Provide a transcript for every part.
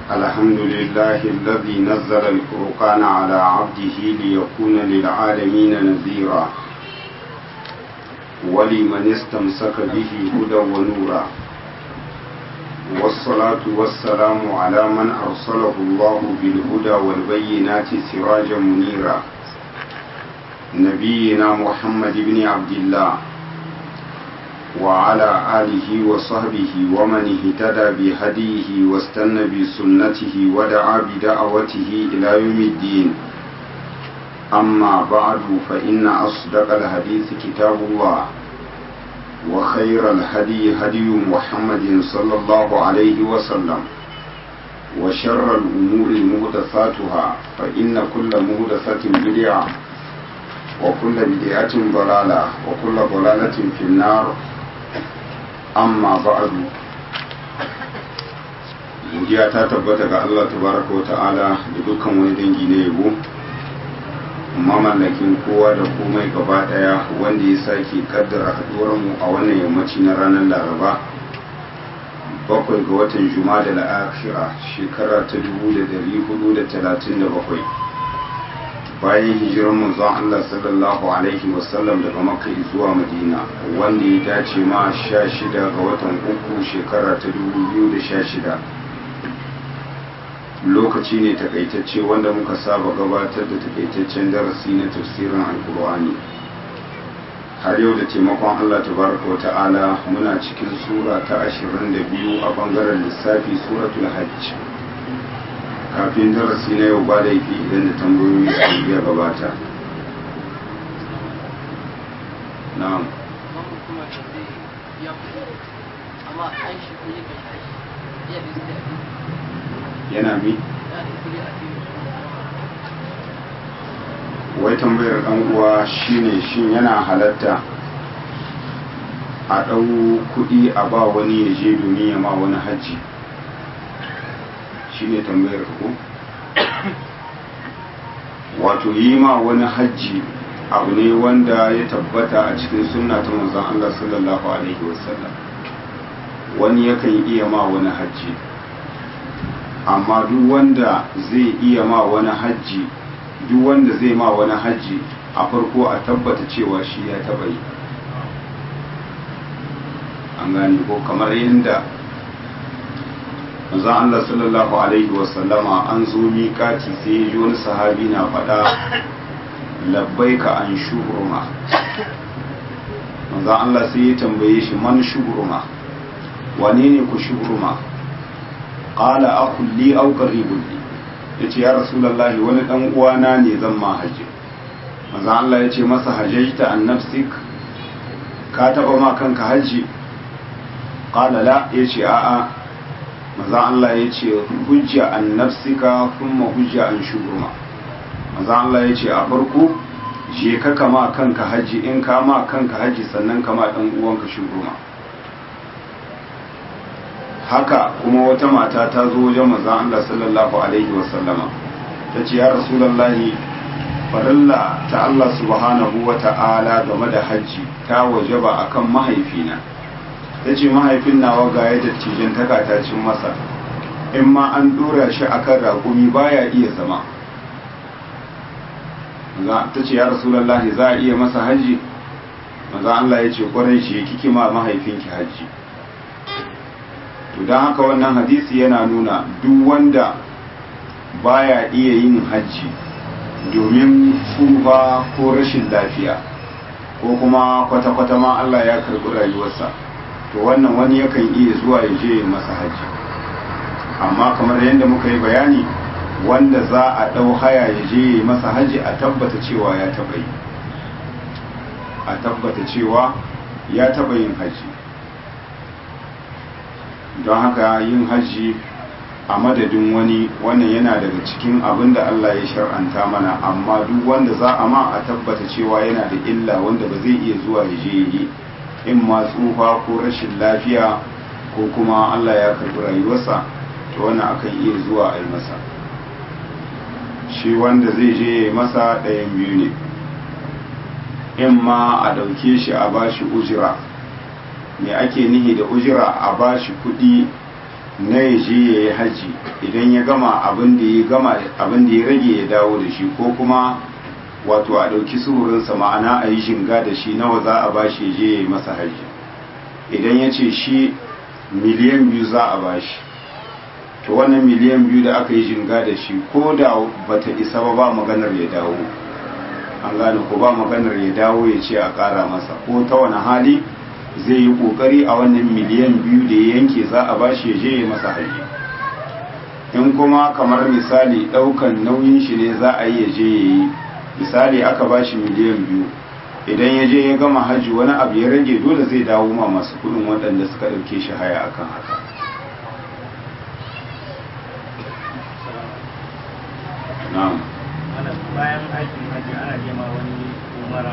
الحمد لله الذي نزل الفرقان على عبده ليكون للعالمين نذيرا ولمن استمسك به هدى ونورا والصلاة والسلام على من أرسله الله بالهدى والبينات سراجا منيرا نبينا محمد بن عبد الله وعلى آله وصحبه ومن اهتدى بهديه واستنى بسنته ودعا بدعوته إلى يوم الدين أما بعد فإن أصدق الحديث كتاب الله وخير الهدي هدي محمد صلى الله عليه وسلم وشر الأمور مهدثاتها فإن كل مهدثة بدعة وكل بدعة ضلالة وكل ضلالة في النار amma ba'adu godiya ta tabbata ga Allah tabaraka wa ta'ala da dukkan wani dangi na yabo mamallakin kowa da komai gaba daya wanda ya sake kaddara haduwar mu a wannan yammaci na ranar laraba bakwai ga watan juma'a da la'akira shekara ta 1437 bayan hijirar manzon Allah sallallahu alaihi wasallam daga Makka zuwa Madina wanda ya dace ma 16 ga watan uku shekara ta 2016 lokaci ne takaitacce wanda muka saba gabatar da takaitaccen darasi na tafsirin alkur'ani har yau da taimakon Allah tabaraka wata'ala muna cikin sura ta 22 a bangaren lissafi suratul hajj kafin darasi na yau ba laifi idan da tambayoyi su iya gabata na'am yana mi wai tambayar ɗan uwa shine shin yana halatta a ɗau kuɗi a ba wani ya je domin ya ma wani hajji shi ne tambayar ku wato yi ma wani hajji abu ne wanda ya tabbata a cikin sunna ta manzon Allah sallallahu alaihi wasallam wani yakan iya ma wani hajji amma duk wanda zai iya ma wani hajji duk wanda zai ma wani hajji a farko a tabbata cewa shi ya taba yi an gane ko kamar yadda manzon Allah sallallahu alaihi wasallama an zo miƙati sai ya ji wani sahabi na faɗa labbaika an shuhurma manzon Allah sai ya tambaye shi man shuhurma wane ne ku shuhurma qala akhul li aw qaribun li yace ya rasulullahi wani dan uwana ne zan ma haji manzon Allah yace masa hajjata an nafsik ka taba ma kanka haji qala la yace a'a maza Allah ya ce hujja an nafsika kuma hujja an shugurma maza Allah ya ce a farko je ka kama kanka haji in ka ma kanka haji sannan kama dan uwanka shugurma haka kuma wata mata ta zo wajen maza Allah sallallahu alaihi wasallama ta ce ya rasulallahi farilla ta Allah subhanahu wa ta'ala game da haji ta wajaba akan mahaifina ta ce mahaifin nawa ga ya dattijan taka cin masa in ma an dora shi akan raƙumi baya iya zama ta ce ya rasulallahi za a iya masa hajji maza Allah ya ce kwarai shi kike ma mahaifinki hajji to don haka wannan hadisi yana nuna duk wanda baya iya yin hajji domin tsufa ko rashin lafiya ko kuma kwata-kwata ma Allah ya karɓi rayuwarsa to wannan wani yakan iya zuwa ya je masa haji amma kamar yadda muka yi bayani wanda za a ɗau haya ya je masa haji a tabbata cewa ya taɓa yi a tabbata cewa ya taɓa yin haji don haka yin haji a madadin wani wannan yana daga cikin abin da Allah ya shar'anta mana amma duk wanda za a ma a tabbata cewa yana da illa wanda ba zai iya zuwa ya je yi in ma tsufa ko rashin lafiya ko kuma Allah ya karbi rayuwarsa to wannan akan iya zuwa a yi masa shi wanda zai je ya masa ɗayan biyu ne in ma a ɗauke shi a bashi ujira me ake nihi da ujira a bashi kuɗi na ya je ya yi hajji idan ya gama abin da ya gama abin da ya rage ya dawo da shi ko kuma wato a ɗauki suhurinsa ma'ana a yi shinga da shi nawa za a bashi ya je ya yi masa hajji idan ya ce shi miliyan biyu za a bashi to wannan miliyan biyu da aka yi shinga da shi ko da bata isa ba ba maganar ya dawo an gane ko ba maganar ya dawo ya ce a ƙara masa ko ta wani hali zai yi ƙoƙari a wannan miliyan biyu da ya yanke za a bashi ya je ya masa hajji in kuma kamar misali ɗaukan nauyin shi ne za a yi ya je ya yi misali aka bashi miliyan biyu idan ya je ya gama hajji wani abu ya rage dole zai dawo ma masu kuɗin waɗanda suka ɗauke shi haya akan haka na'am bayan aikin hajji ana nema wani umara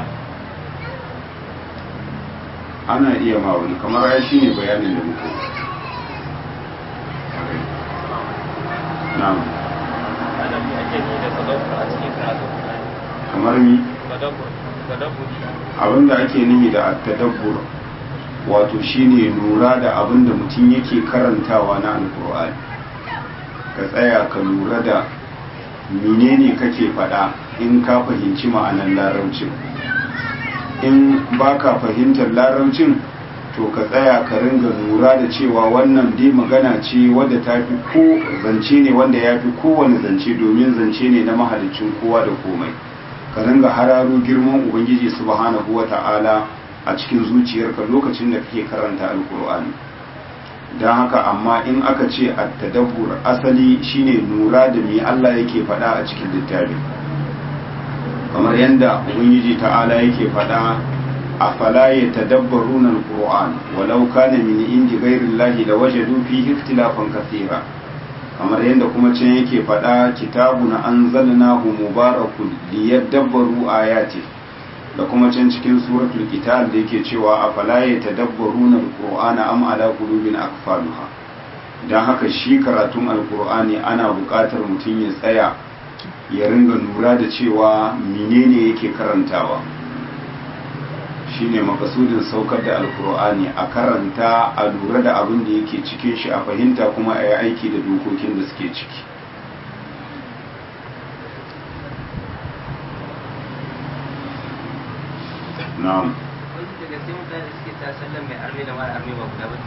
ana iya ma wani kamar ya shi ne bayanin da muka yi na'am ana mi ake ni da tadabbur a cikin karatu kamar mi tadabbur tadabbur abinda ake nihi da at-tadabbur wato shine lura da abinda mutum yake karantawa na alkur'ani ka tsaya ka lura da menene kake faɗa in ka fahimci ma'anar larabcin in baka fahimtar larabcin to ka tsaya ka ringa lura da cewa wannan dai magana ce wadda ta fi ko zance ne wanda ya fi kowane zance domin zance ne na mahalicin kowa da komai ka ringa hararo girman ubangiji subhanahu wa ta'ala a cikin zuciyarka lokacin da kake karanta alkur'ani don haka amma in aka ce a tadabbur asali shine lura da me Allah yake faɗa a cikin littafin kamar yadda ubangiji ta'ala yake faɗa afala yatadabbaruna alquran walau kana min indi ghairi llahi lawajadu fihi ikhtilafan kathira kamar yadda kuma can yake faɗa kitabun anzalnahu mubarakun liyadabbaru ayati da kuma can cikin suratul qital da yake cewa afala yatadabbaruna alqur'ana am ala qulubin akfaluha dan haka shi karatun alqur'ani ana buƙatar mutum ya tsaya ya ringa lura da cewa menene yake karantawa shine makasudin saukar da alkur'ani a karanta a lura da abin da yake cikin shi a fahimta kuma a yi aiki da dokokin da suke ciki na'am wani daga sai mutane suke ta sallan mai arme da mara arme ba guda ba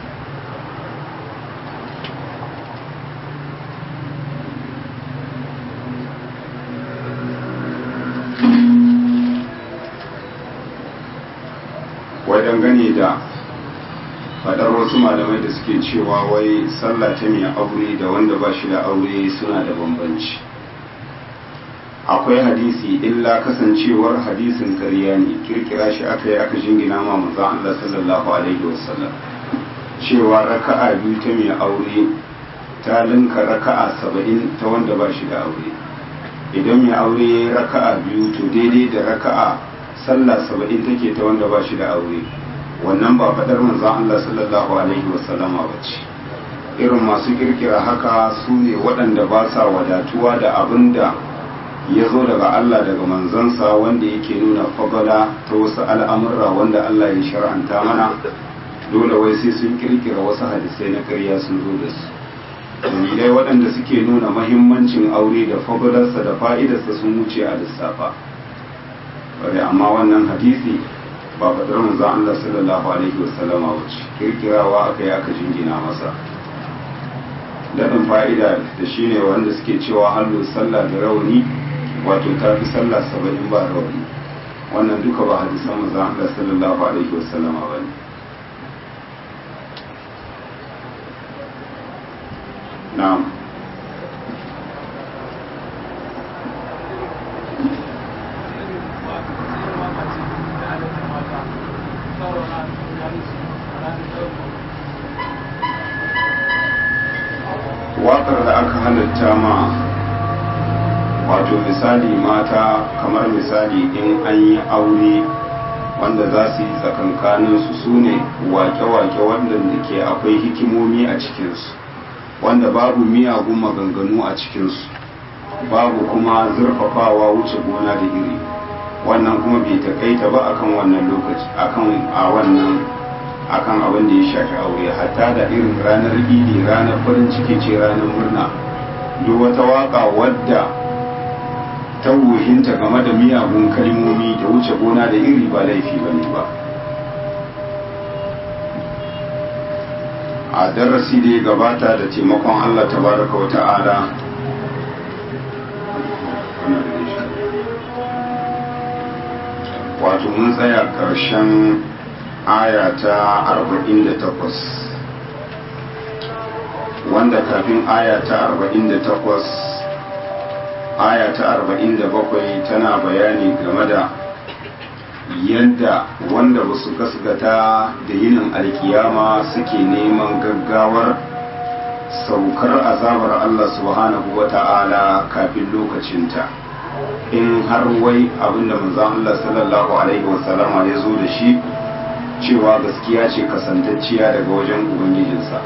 wai dangane da fadar wasu malamai da suke cewa wai sallah ta mai aure da wanda ba shi da aure suna da bambanci akwai hadisi illa kasancewar hadisin ƙarya ne kirkira shi aka yi aka jingina ma manzon Allah sallallahu alaihi wasallam cewa raka'a biyu ta mai aure ta linka raka'a saba'in ta wanda ba shi da aure idan mai aure ya yi raka'a biyu to daidai da raka'a sallah saba'in take ta wanda ba shi da aure wannan ba faɗar manzon Allah sallallahu alaihi wasallama ba ce irin masu kirkira haka su ne waɗanda ba sa wadatuwa da abin da ya zo daga Allah daga manzansa wanda yake nuna fagala ta wasu al'amurra wanda Allah ya shar'anta mana dole wai sai sun kirkira wasu hadisai na ƙarya sun zo da su dalilai waɗanda suke nuna mahimmancin aure da fagalarsa da fa'idarsa sun wuce a lissafa bari amma wannan hadisi ba faɗar manzo Allah sallallahu alaihi wasallama wuce kirkirawa aka yi aka jingina masa daɗin fa'ida da shine wanda suke cewa hallu sallah da rauni wato ta fi sallah saba'in ba rauni wannan duka ba hadisan manzo Allah sallallahu alaihi wasallama ba ne na'am waƙar da aka halatta ma wato misali mata kamar misali in an yi aure wanda za su yi tsakankaninsu su ne wake-wake waɗanda ke akwai hikimomi a cikinsu wanda babu miyagun maganganu a cikinsu babu kuma zurfafawa wuce gona da iri wannan kuma bai takaita ba akan wannan lokaci akan a wannan akan abin da ya shafi aure hatta da irin ranar idi ranar farin ciki ce ranar murna duk wata waka wadda ta wuhinta game da miyagun kalmomi da wuce gona da iri ba laifi ba ne ba a darasi da ya gabata da taimakon allah tabaraka wa ta'ala wato mun tsaya ƙarshen aya ta 48 wanda kafin aya ta 48 aya ta 47 tana bayani game da yadda wanda ba su gaskata da yinin alkiyama suke neman gaggawar saukar azabar Allah subhanahu wa ta'ala kafin lokacinta in har wai abinda manzon Allah sallallahu alaihi wasallama ya zo da shi cewa gaskiya ce kasantacciya daga wajen ubangijinsa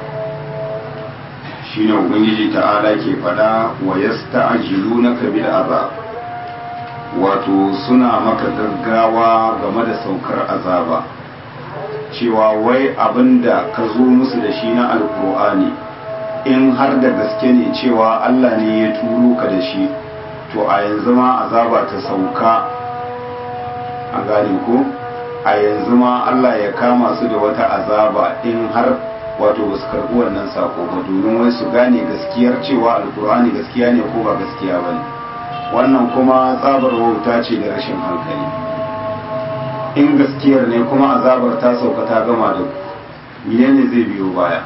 shine ubangiji ta'ala ke fada wa yasta'jilunaka bil azab wato suna maka gaggawa game da saukar azaba cewa wai abinda ka zo musu da shi na alkur'ani in har da gaske ne cewa Allah ne ya turo ka da shi to a yanzu ma azaba ta sauka a gane ko a yanzu ma Allah ya kama su da wata azaba in har wato ba su karɓi wannan sako ba domin wai su gane gaskiyar cewa alkur'ani gaskiya ne ko ba gaskiya ba ne wannan kuma tsabar wauta ce da rashin hankali in gaskiyar ne kuma azabar ta sauka ta gama da ku ne zai biyo baya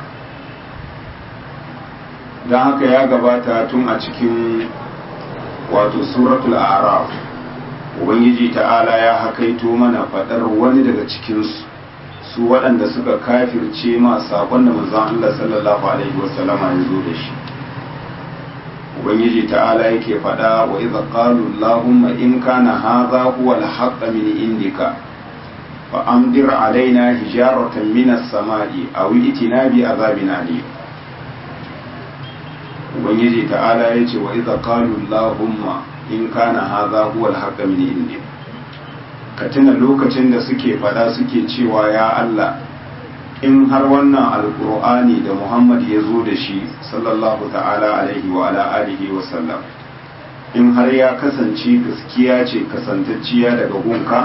don haka ya gabata tun a cikin wato suratul araf ubangiji ta'ala ya hakaito mana faɗar wani daga cikinsu su waɗanda suka kafirce ma saƙon da manzon Allah sallallahu alaihi wasallama ya zo da shi ubangiji ta'ala yake faɗa wa idza qalu allahumma in kana hadha huwa al min indika fa amdir alaina hijaratan min as-sama'i aw itina bi azabin alim ubangiji ta'ala yace wa idza qalu allahumma in kana hadha huwa al min indika ka tuna lokacin da suke faɗa suke cewa ya Allah in har wannan alkur'ani da muhammad ya zo da shi sallallahu ta'ala alaihi wa ala alihi wa sallam in har ya kasance gaskiya ce kasantacciya daga gunka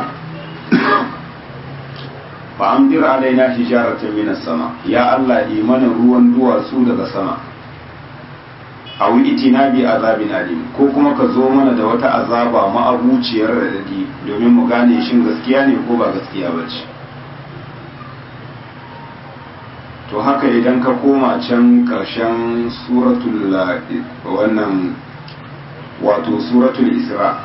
fa amdir alaina hijaratan minas sama ya Allah imanin ruwan duwatsu daga sama a itina bi azabin alim ko kuma ka zo mana da wata azaba ma'abuciyar radadi domin mu gane shin gaskiya ne ko ba gaskiya ba ce to haka idan ka koma can ƙarshen suratul wannan wato suratul isra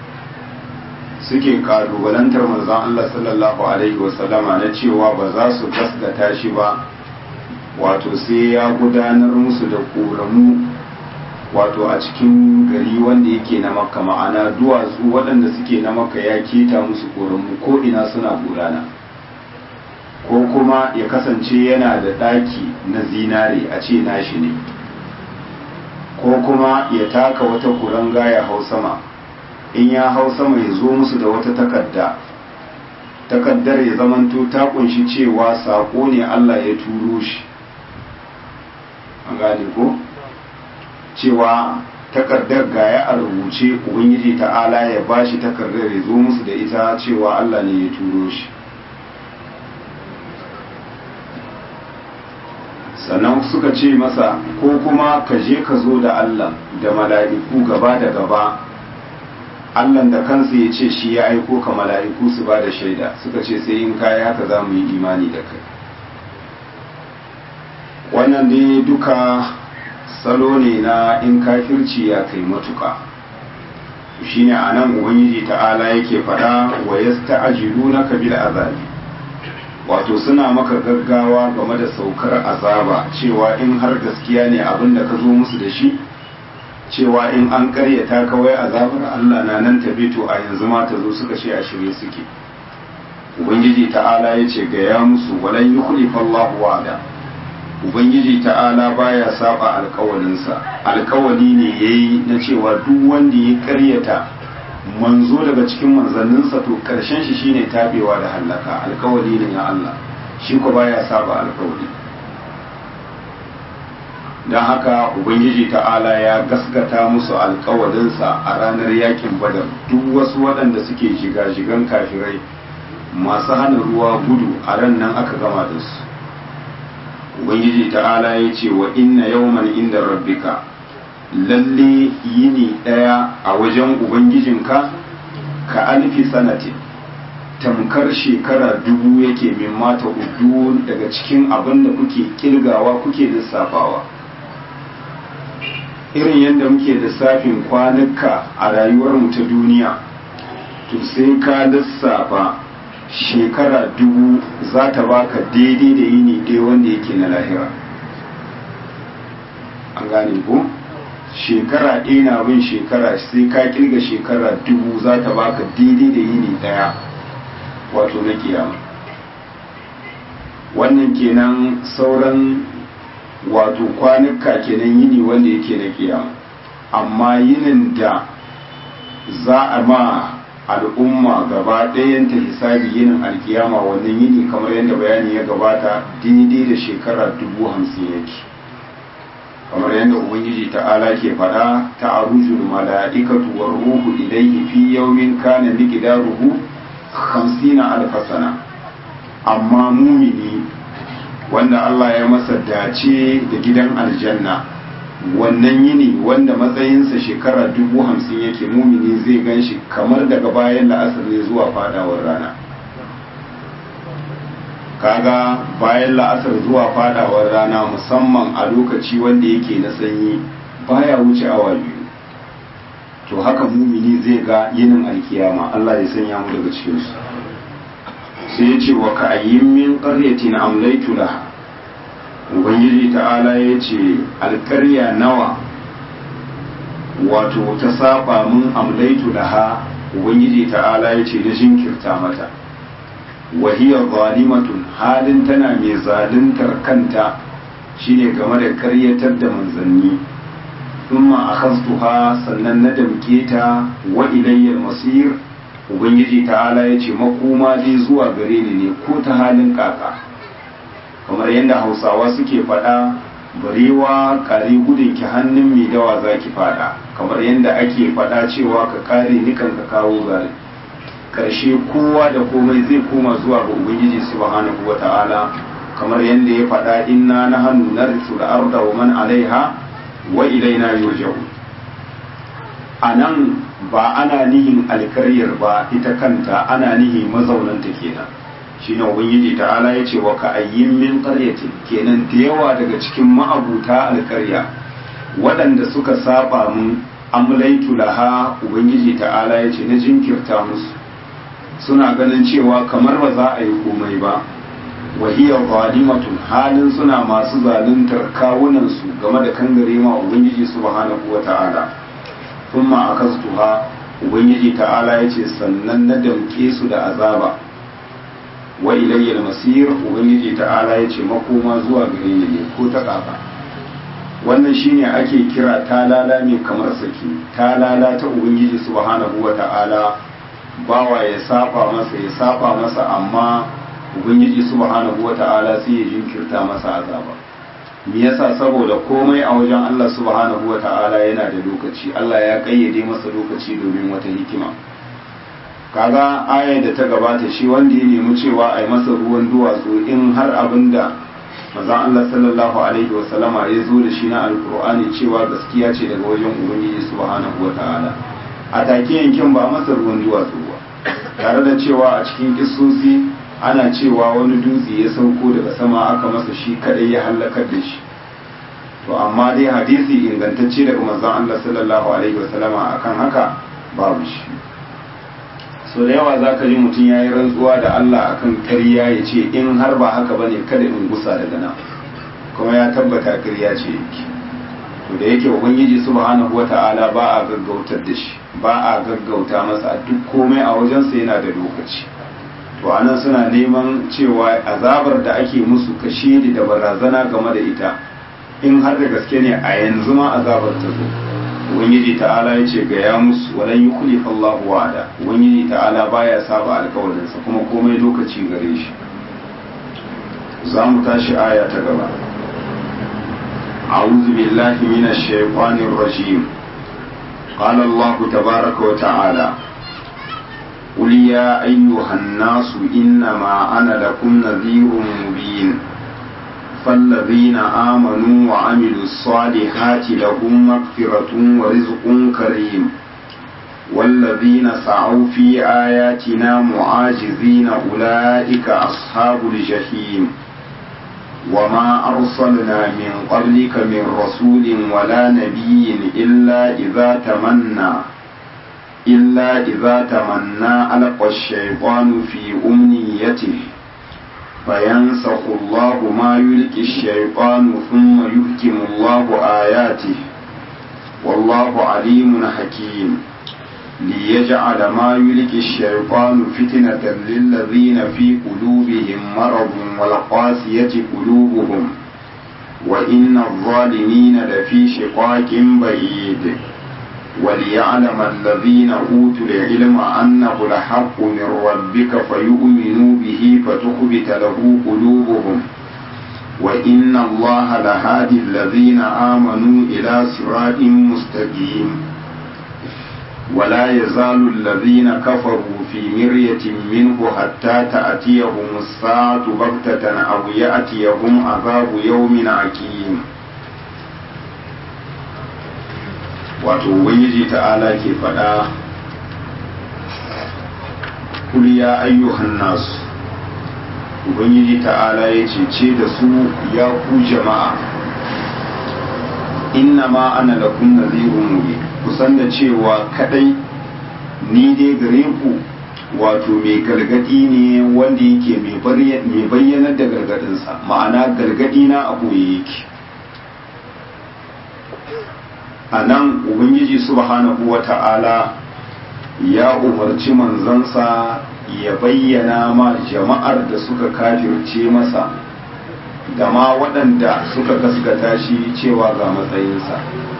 suke kalubalantar manzon Allah sallallahu alaihi wasallama na cewa ba za su gaskata shi ba wato sai ya gudanar musu da ƙoramu wato a cikin gari wanda yake na makka ma'ana duwatsu waɗanda suke na makka ya keta musu ƙoramu ko ina suna gudana ko kuma ya kasance yana da ɗaki na zinare a ce nashi ne ko kuma ya taka wata kuranga ya hau sama in ya hau sama ya zo musu da wata takarda takaddar ya zamanto ta kunshi cewa saƙo ne Allah ya turo shi an gane ko cewa takardar gaya a rubuce ubangiji ta'ala ya bashi takardar ya zo musu da ita cewa Allah ne ya turo shi sannan suka ce masa ko kuma ka je ka zo da Allah da mala'iku gaba da gaba Allah da kansa ya ce shi ya aiko ka mala'iku su ba da shaida suka ce sai in kayi haka za mu yi imani da kai wannan dai duka salo ne na in kafirci ya kai matuka shine a nan ubangiji ta'ala yake faɗa wa yasta'jilunaka bil azabi wato suna maka gaggawa game da saukar azaba cewa in har gaskiya ne abin da ka zo musu da shi cewa in an karyata kawai azabar Allah na nan tafi to a yanzu ma ta zo suka ce a shirye suke ubangiji ta'ala ya ce ga ya musu walan yukhlifa Allahu wa'ada ubangiji ta'ala baya saba alkawalinsa alkawali ne yayi na cewa duk wanda ya karyata manzo daga cikin manzanninsa to karshen shi shine tabewa da hallaka alkawali ne na Allah shi ko baya saba alkawari don haka ubangiji ta'ala ya gaskata musu alkawarinsa a ranar yakin badar duk wasu waɗanda suke shiga-shigan kafirai masu hana ruwa gudu a ran nan aka gama da su ubangiji ta'ala ya ce wa inna yawman inda rabbika lalle yini ɗaya a wajen ubangijinka ka alfi sanatin tamkar shekara dubu yake min mata udu daga cikin abin da kuke kilgawa kuke lissafawa irin yadda muke lissafin kwanuka a rayuwarmu ta duniya to sai ka lissafa shekara dubu za ta baka daidai da yini ɗaya wanda yake na lahira an gane ko shekara ɗaya na bin shekara sai ka kirga shekara dubu za ta baka daidai da yini ɗaya wato na kiyama wannan kenan sauran wato kwanuka kenan yini wanda yake na kiyama amma yinin da za a ma al'umma gaba ɗayanta hisabi yinin alkiyama wannan yini kamar yadda bayani ya gabata daidai da shekara dubu hamsin yake kamar yadda ubangiji ta'ala ke faɗa ta arujul mala'ikatu war ruhu ilayhi fi yawmin kana miqdaruhu 50 alf sana amma mumini wanda Allah ya masa dace da gidan aljanna wannan yini wanda matsayinsa shekara dubu hamsin yake mumini zai gan shi kamar daga bayan la'asar ne zuwa fadawar rana kaga bayan la'asar zuwa fadawar rana musamman a lokaci wanda yake na sanyi baya wuce awa biyu to haka mumini zai ga yinin alkiyama Allah ya sanya mu daga cikinsu sai ya ce wa ka'ayyin min qaryatin amlaytu laha ubangiji ta'ala ya ce alkarya nawa wato ta saba mun amlaitu laha ubangiji ta'ala ya ce da jinkirta mata wahiyar zalimatun halin tana mai zaluntar kanta shine game da karyatar da manzanni thumma akhastuha sannan na damke ta wa ilayyal masir ubangiji ta'ala ya ce makoma dai zuwa gare ni ne ko ta halin kaka kamar yadda hausawa suke faɗa barewa kare gudun ki hannun mai dawa za ki faɗa kamar yadda ake faɗa cewa ka kare nikan ka kawo zare karshe kowa da komai zai koma zuwa ga ubangiji subhanahu wa ta'ala kamar yadda ya faɗa inna na hannu na da arda wa man alaiha wa ilaina yurja'un a nan ba ana nihin alkaryar ba ita kanta ana nihin mazaunanta kenan shine ubangiji ta'ala ya ce wa ka ayyin min qaryatin kenan da yawa daga cikin ma'abuta alkarya waɗanda suka saba mun amlaitu laha ubangiji ta'ala ya ce na jinkirta musu suna ganin cewa kamar ba za a yi komai ba wahiya zalimatun halin suna masu zaluntar kawunansu game da kangare ma ubangiji subhanahu wa ta'ala thumma akastuha ubangiji ta'ala ya ce sannan na damke su da azaba wa ilayyal masir ubangiji ta'ala ya ce makoma zuwa gare ni ne ko ta kafa wannan shine ake kira talala ne kamar saki talala ta ubangiji subhanahu wa ta'ala bawa ya saba masa ya saba masa amma ubangiji subhanahu wa ta'ala sai ya jinkirta masa azaba me yasa saboda komai a wajen Allah subhanahu wa ta'ala yana da lokaci Allah ya kayyade masa lokaci domin wata hikima kaga aya da ta gabata shi wanda ya nemi cewa a yi masa ruwan duwatsu in har abin da maza Allah sallallahu alaihi wa sallama ya zo da shi na alkur'ani cewa gaskiya ce daga wajen ubangiji subhanahu wa ta'ala a take yankin ba masa ruwan duwatsu ba tare da cewa a cikin kissosi ana cewa wani dutse ya sauko daga sama aka masa shi kadai ya halakar da shi to amma dai hadisi ingantacce daga manzon Allah sallallahu alaihi wa sallama akan haka babu shi so da yawa za ka ji mutum ya yi rantsuwa da Allah akan ƙarya ya ce in har ba haka ba ne kada in gusa daga nan kuma ya tabbata ƙarya ce yake to da yake ubangiji subhanahu wata'ala ba a gaggautar da shi ba a gaggauta masa duk komai a wajensa yana da lokaci to anan suna neman cewa azabar da ake musu kashe da barazana game da ita in har da gaske ne a yanzu ma azabar ta zo ubangiji ta'ala ya ce ga ya musu walan yi kulifa Allahu wa'ada ubangiji ta'ala baya saba alkawarinsa kuma komai lokaci gare shi za mu tashi aya ta gaba أعوذ بالله من الشيطان الرجيم قال الله تبارك وتعالى قل يا أيها الناس إنما أنا لكم نذير مبين فالذين آمنوا وعملوا الصالحات لهم مغفرة ورزق كريم والذين سعوا في آياتنا معاجزين أولئك أصحاب الجحيم وما أرسلنا من قبلك من رسول ولا نبي إلا إذا تمنى إلا إذا تمنى ألقى الشيطان في أمنيته فينسخ الله ما يلقي الشيطان ثم يحكم الله آياته والله عليم حكيم ليجعل ما يلقي الشيطان فتنة للذين في قلوبهم مرض والقاسية قلوبهم وإن الظالمين لفي شقاق بعيد وليعلم الذين أوتوا العلم أنه الحق من ربك فيؤمنوا به فتخبت له قلوبهم وإن الله لهادي الذين آمنوا إلى صراط مستقيم ولا يزال الذين كفروا في مرية منه حتى تأتيهم الساعة بغتة أو يأتيهم عذاب يوم عكيم wato ubangiji ta'ala ke faɗa kul ya ayyuhan nasu ubangiji ta'ala ya ce da su ya ku jama'a inna ma ana lakum nadhirun mubin kusan da cewa kadai ni dai gare ku wato mai gargadi ne wanda yake mai bayyanar da gargadinsa ma'ana gargadi na a boye yake a nan ubangiji subhanahu wa ta'ala ya umarci manzansa ya bayyana ma jama'ar da suka kafirce masa da ma waɗanda suka gaskata shi cewa ga matsayinsa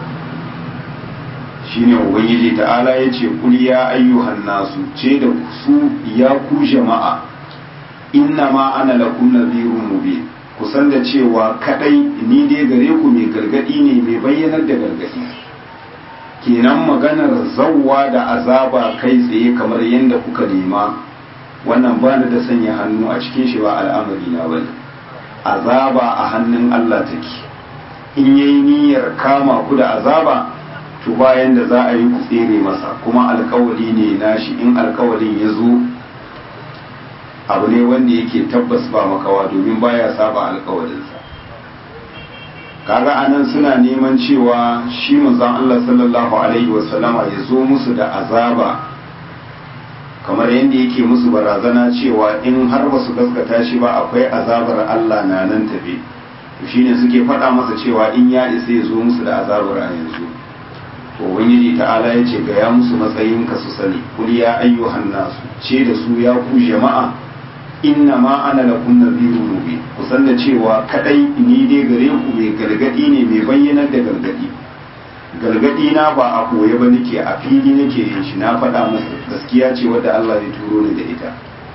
shine ubangiji ta'ala ya ce kul ya ayyuhan nasu ce da su ya ku jama'a inna ma ana lakum nadhirun mubin kusan da cewa kadai ni dai gare ku mai gargadi ne mai bayyanar da gargadi kenan maganar zawwa da azaba kai tsaye kamar yadda kuka nema wannan ba da sanya hannu a cikin shi ba al'amari na bane azaba a hannun Allah take in yayi niyyar kama ku da azaba to bayan da za a yi ku tsere masa kuma alkawali ne nashi in alkawalin ya zo abu ne wanda yake tabbas ba makawa domin baya saba alkawalinsa kaga anan suna neman cewa shi manzon Allah sallallahu alaihi wasallama ya zo musu da azaba kamar yadda yake musu barazana cewa in har ba su gaskata shi ba akwai azabar Allah na nan tafe shine suke faɗa masa cewa in ya isa ya zo musu da azabar a yanzu to ubangiji ta'ala ya ce ga ya musu matsayin ka su sani kul ya ayyuhan nasu ce da su ya ku jama'a inna ma ana lakum nadhirun mubin ku san da cewa kadai ni dai gare ku mai gargadi ne mai bayyanar da gargadi gargadi na ba a koye ba nake a fili nake yin shi na faɗa muku gaskiya ce wadda Allah zai turo ni da ita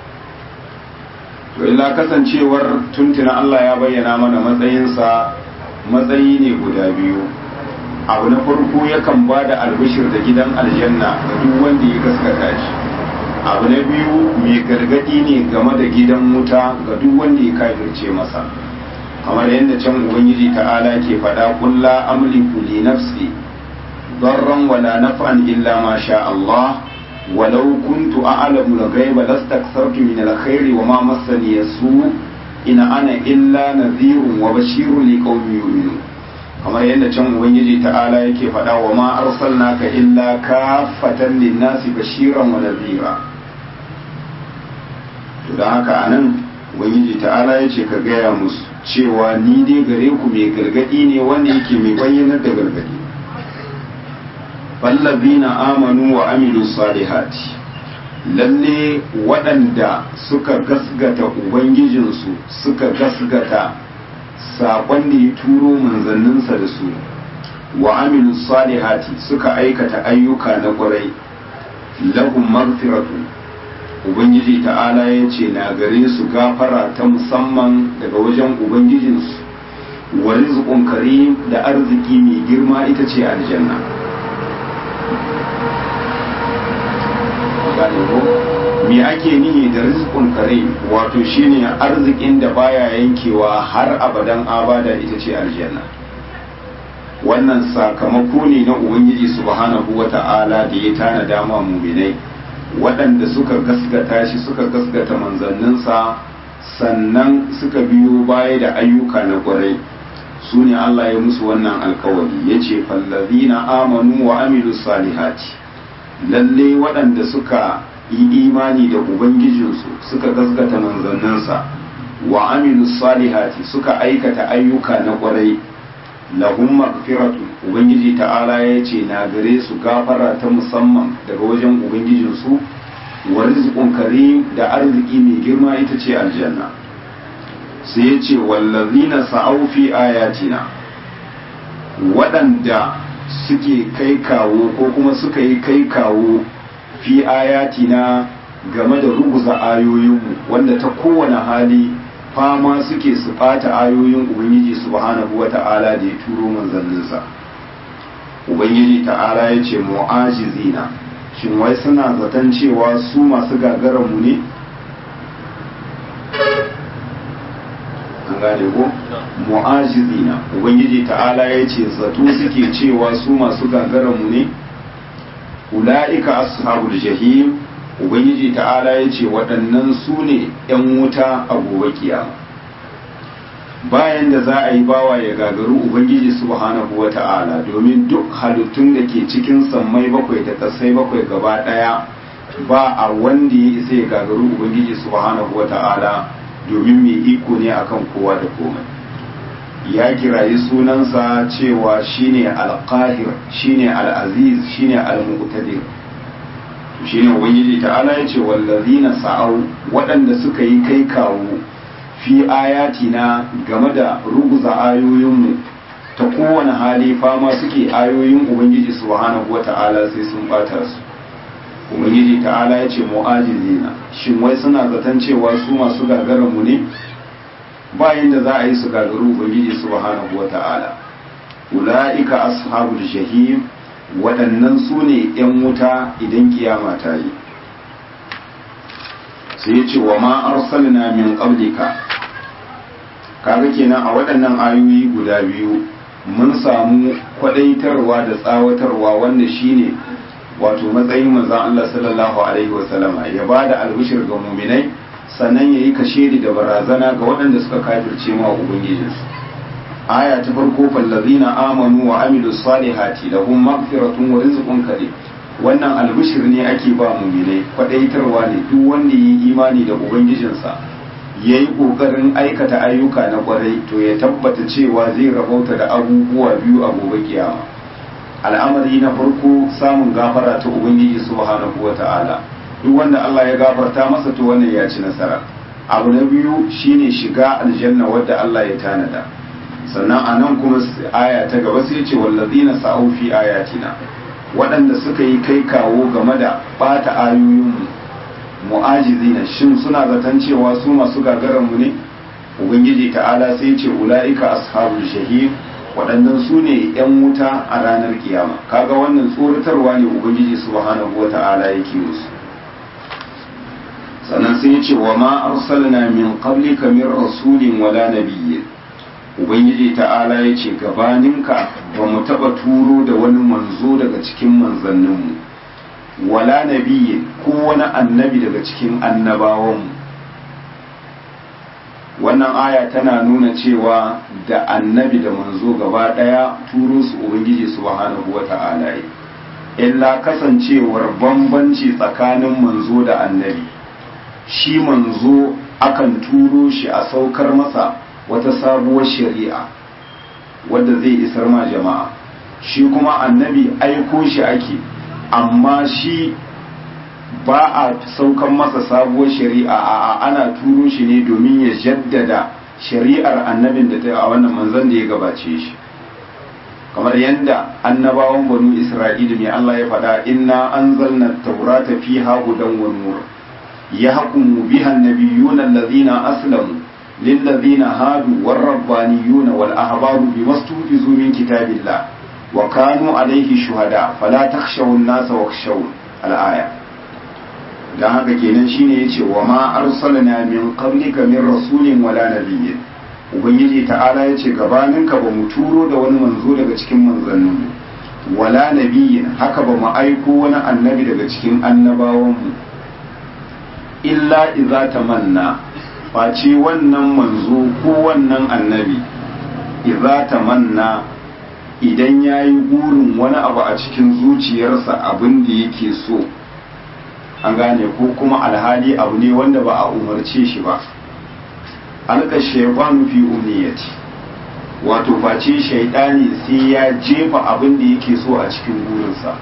to illa kasancewar tuntuna Allah ya bayyana mana matsayinsa matsayi ne guda biyu abu na farko yakan ba da albishir da gidan aljanna ga duk wanda ya gaskata shi abu na biyu mai gargadi ne game da gidan wuta ga duk wanda ya kafirce masa kamar yadda can ubangiji ta'ala ke faɗa kulla amliku li nafsi darran wala naf'an illa ma sha Allah walau kuntu a'lamu al-ghaiba lastakthartu min al-khairi wa ma massani yasu ina ana illa nadhirun wa bashirun liqaumin yu'minun kamar yadda can ubangiji ta'ala yake faɗa wa ma arsalnaka illa kafatan lin-nasi bashiran wa nadhira to dan haka anan ubangiji ta'ala yace ka gaya musu cewa ni dai gare ku mai gargadi ne wanda yake mai bayyanar da gargadi fallabina amanu wa amilu salihati lalle waɗanda suka gasgata ubangijinsu suka gasgata saƙon da ya turo manzanninsa da su wa amilu salihati suka aikata ayyuka na ƙwarai lahum maghfiratun ubangiji ta'ala ya ce na gare su gafara ta musamman daga wajen ubangijinsu wa rizqun karim da arziki mai girma ita ce aljanna gane ko me ake nihi da rizqun karim wato shine arzikin da baya yankewa har abadan abada ita ce aljanna wannan sakamako ne na ubangiji subhanahu wata'ala da ya tanada ma muminai waɗanda suka gasgata shi suka gasgata manzanninsa sannan suka biyo baya da ayyuka na ƙwarai su ne Allah ya musu wannan alkawari ya ce fallazina amanu wa amilu salihati lalle waɗanda suka yi imani da ubangijinsu suka gasgata manzanninsa wa amilu salihati suka aikata ayyuka na ƙwarai lahum maghfiratun ubangiji ta'ala ya ce na gare su gafara ta musamman daga wajen ubangijinsu wa rizqun karim da arziki mai girma ita ce aljanna sai ya ce wallazina sa'au fi ayatina waɗanda suke kai kawo ko kuma suka yi kai kawo fi ayatina game da ruguza ayoyinmu wanda ta kowane hali fama suke su ɓata ayoyin ubangiji subhanahu wa ta'ala da ya turo manzanninsa ubangiji ta'ala ya ce mu'ajizina shin wai suna zaton cewa su masu gagaranmu ne an gane ko mu'ajizina ubangiji ta'ala ya ce zato suke cewa su masu gagaranmu ne ula'ika ashabul jahim ubangiji ta'ala ya ce waɗannan su ne 'yan wuta a gobe kiyama bayan da za a yi bawa ya gagaru ubangiji subhanahu wa ta'ala domin duk halittun da ke cikin sammai bakwai da kasai bakwai gaba ɗaya ba a wanda ya isa ya gagaru ubangiji subhanahu wa ta'ala domin mai iko ne akan kowa da komai ya kirayi sunansa cewa shine alqahir shine al'aziz shine al-muqtadir shine ubangiji ta'ala ya ce wallazina sa'au waɗanda suka yi kai kawo fi ayatina game da ruguza ayoyinmu ta kowane hali fama suke ayoyin ubangiji subhanahu wata'ala sai sun bata su ubangiji ta'ala ya ce mu'ajizina shin wai suna zaton cewa su masu gagarar mu ne bayan da za a yi su gagaru ubangiji subhanahu wata'ala ula'ika ashabul jahim waɗannan su ne 'yan wuta idan kiyama ta yi sai ya ce wa ma arsalna min qablika kaga kenan a waɗannan ayoyi guda biyu mun samu kwadaitarwa da tsawatarwa wanda shine wato matsayin manzon Allah sallallahu alaihi wasallama ya bada albishir ga muminai sannan yayi kashedi da barazana ga waɗanda suka kafirce ma ubangijinsu aya ta farko fallazina amanu wa amilu salihati lahum maghfiratun wa rizqun karim wannan albishir ne ake ba muminai kwadaitarwa ne duk wanda yi imani da ubangijinsa ya yi ƙoƙarin aikata ayyuka na ƙwarai to ya tabbata cewa zai rabauta da abubuwa biyu a gobe kiyama al'amari na farko samun gafara ta ubangiji subhanahu wa ta'ala duk wanda Allah ya gafarta masa to wannan ya ci nasara abu na biyu shine shiga aljanna wadda Allah ya tanada sannan a nan kuma aya ta gaba sai ce wallazina sa'u fi ayatina waɗanda suka yi kai kawo game da ɓata ayoyinmu mu'ajizina shin suna zaton cewa su masu gagaranmu ne ubangiji ta'ala sai ce ula'ika ashabul shahid waɗannan su ne 'yan wuta a ranar kiyama kaga wannan tsoratarwa ne ubangiji subhanahu wa ta'ala yake musu sannan sai ya ce wa ma arsalna min qablika min rasulin wala nabiyyin ubangiji ta'ala ya ce gabaninka ba mu taɓa turo da wani manzo daga cikin manzanninmu wala nabiyyin ko wani annabi daga cikin annabawanmu wannan aya tana nuna cewa da annabi da manzo gaba ɗaya turo su ubangiji subhanahu wa ta'ala illa kasancewar bambanci tsakanin manzo da annabi shi manzo akan turo shi a saukar masa wata sabuwar shari'a wadda zai isar ma jama'a shi kuma annabi aiko shi ake amma shi ba a saukan masa sabuwar shari'a a ana turo shi ne domin ya jaddada shari'ar annabin da ta a wannan manzon da ya gabace shi kamar yadda annabawan banu isra'ila mai Allah ya faɗa inna anzalna taurata fiha hudan wa nur yahkumu biha an-nabiyyuna alladhina aslamu للذين هادوا والربانيون والأحبار بما استحفظوا من كتاب الله وكانوا عليه شهداء فلا تخشوا الناس واخشون الآية dan haka kenan shine yace wa ma arsalna min qablika min rasulin wala nabiyyin ubangiji ta'ala yace gabanin ka ba mu turo da wani manzo daga cikin manzannin mu wala nabiyyin haka ba mu aiko wani annabi daga cikin annabawan mu illa idza tamanna face wannan manzo ko wannan annabi idza tamanna idan yayi burin wani abu a cikin zuciyarsa abin da yake so an gane ko kuma alhali abu ne wanda ba a umarce shi ba alka shaytanu fi umniyati wato face shaidani sai ya jefa abin da yake so a cikin burinsa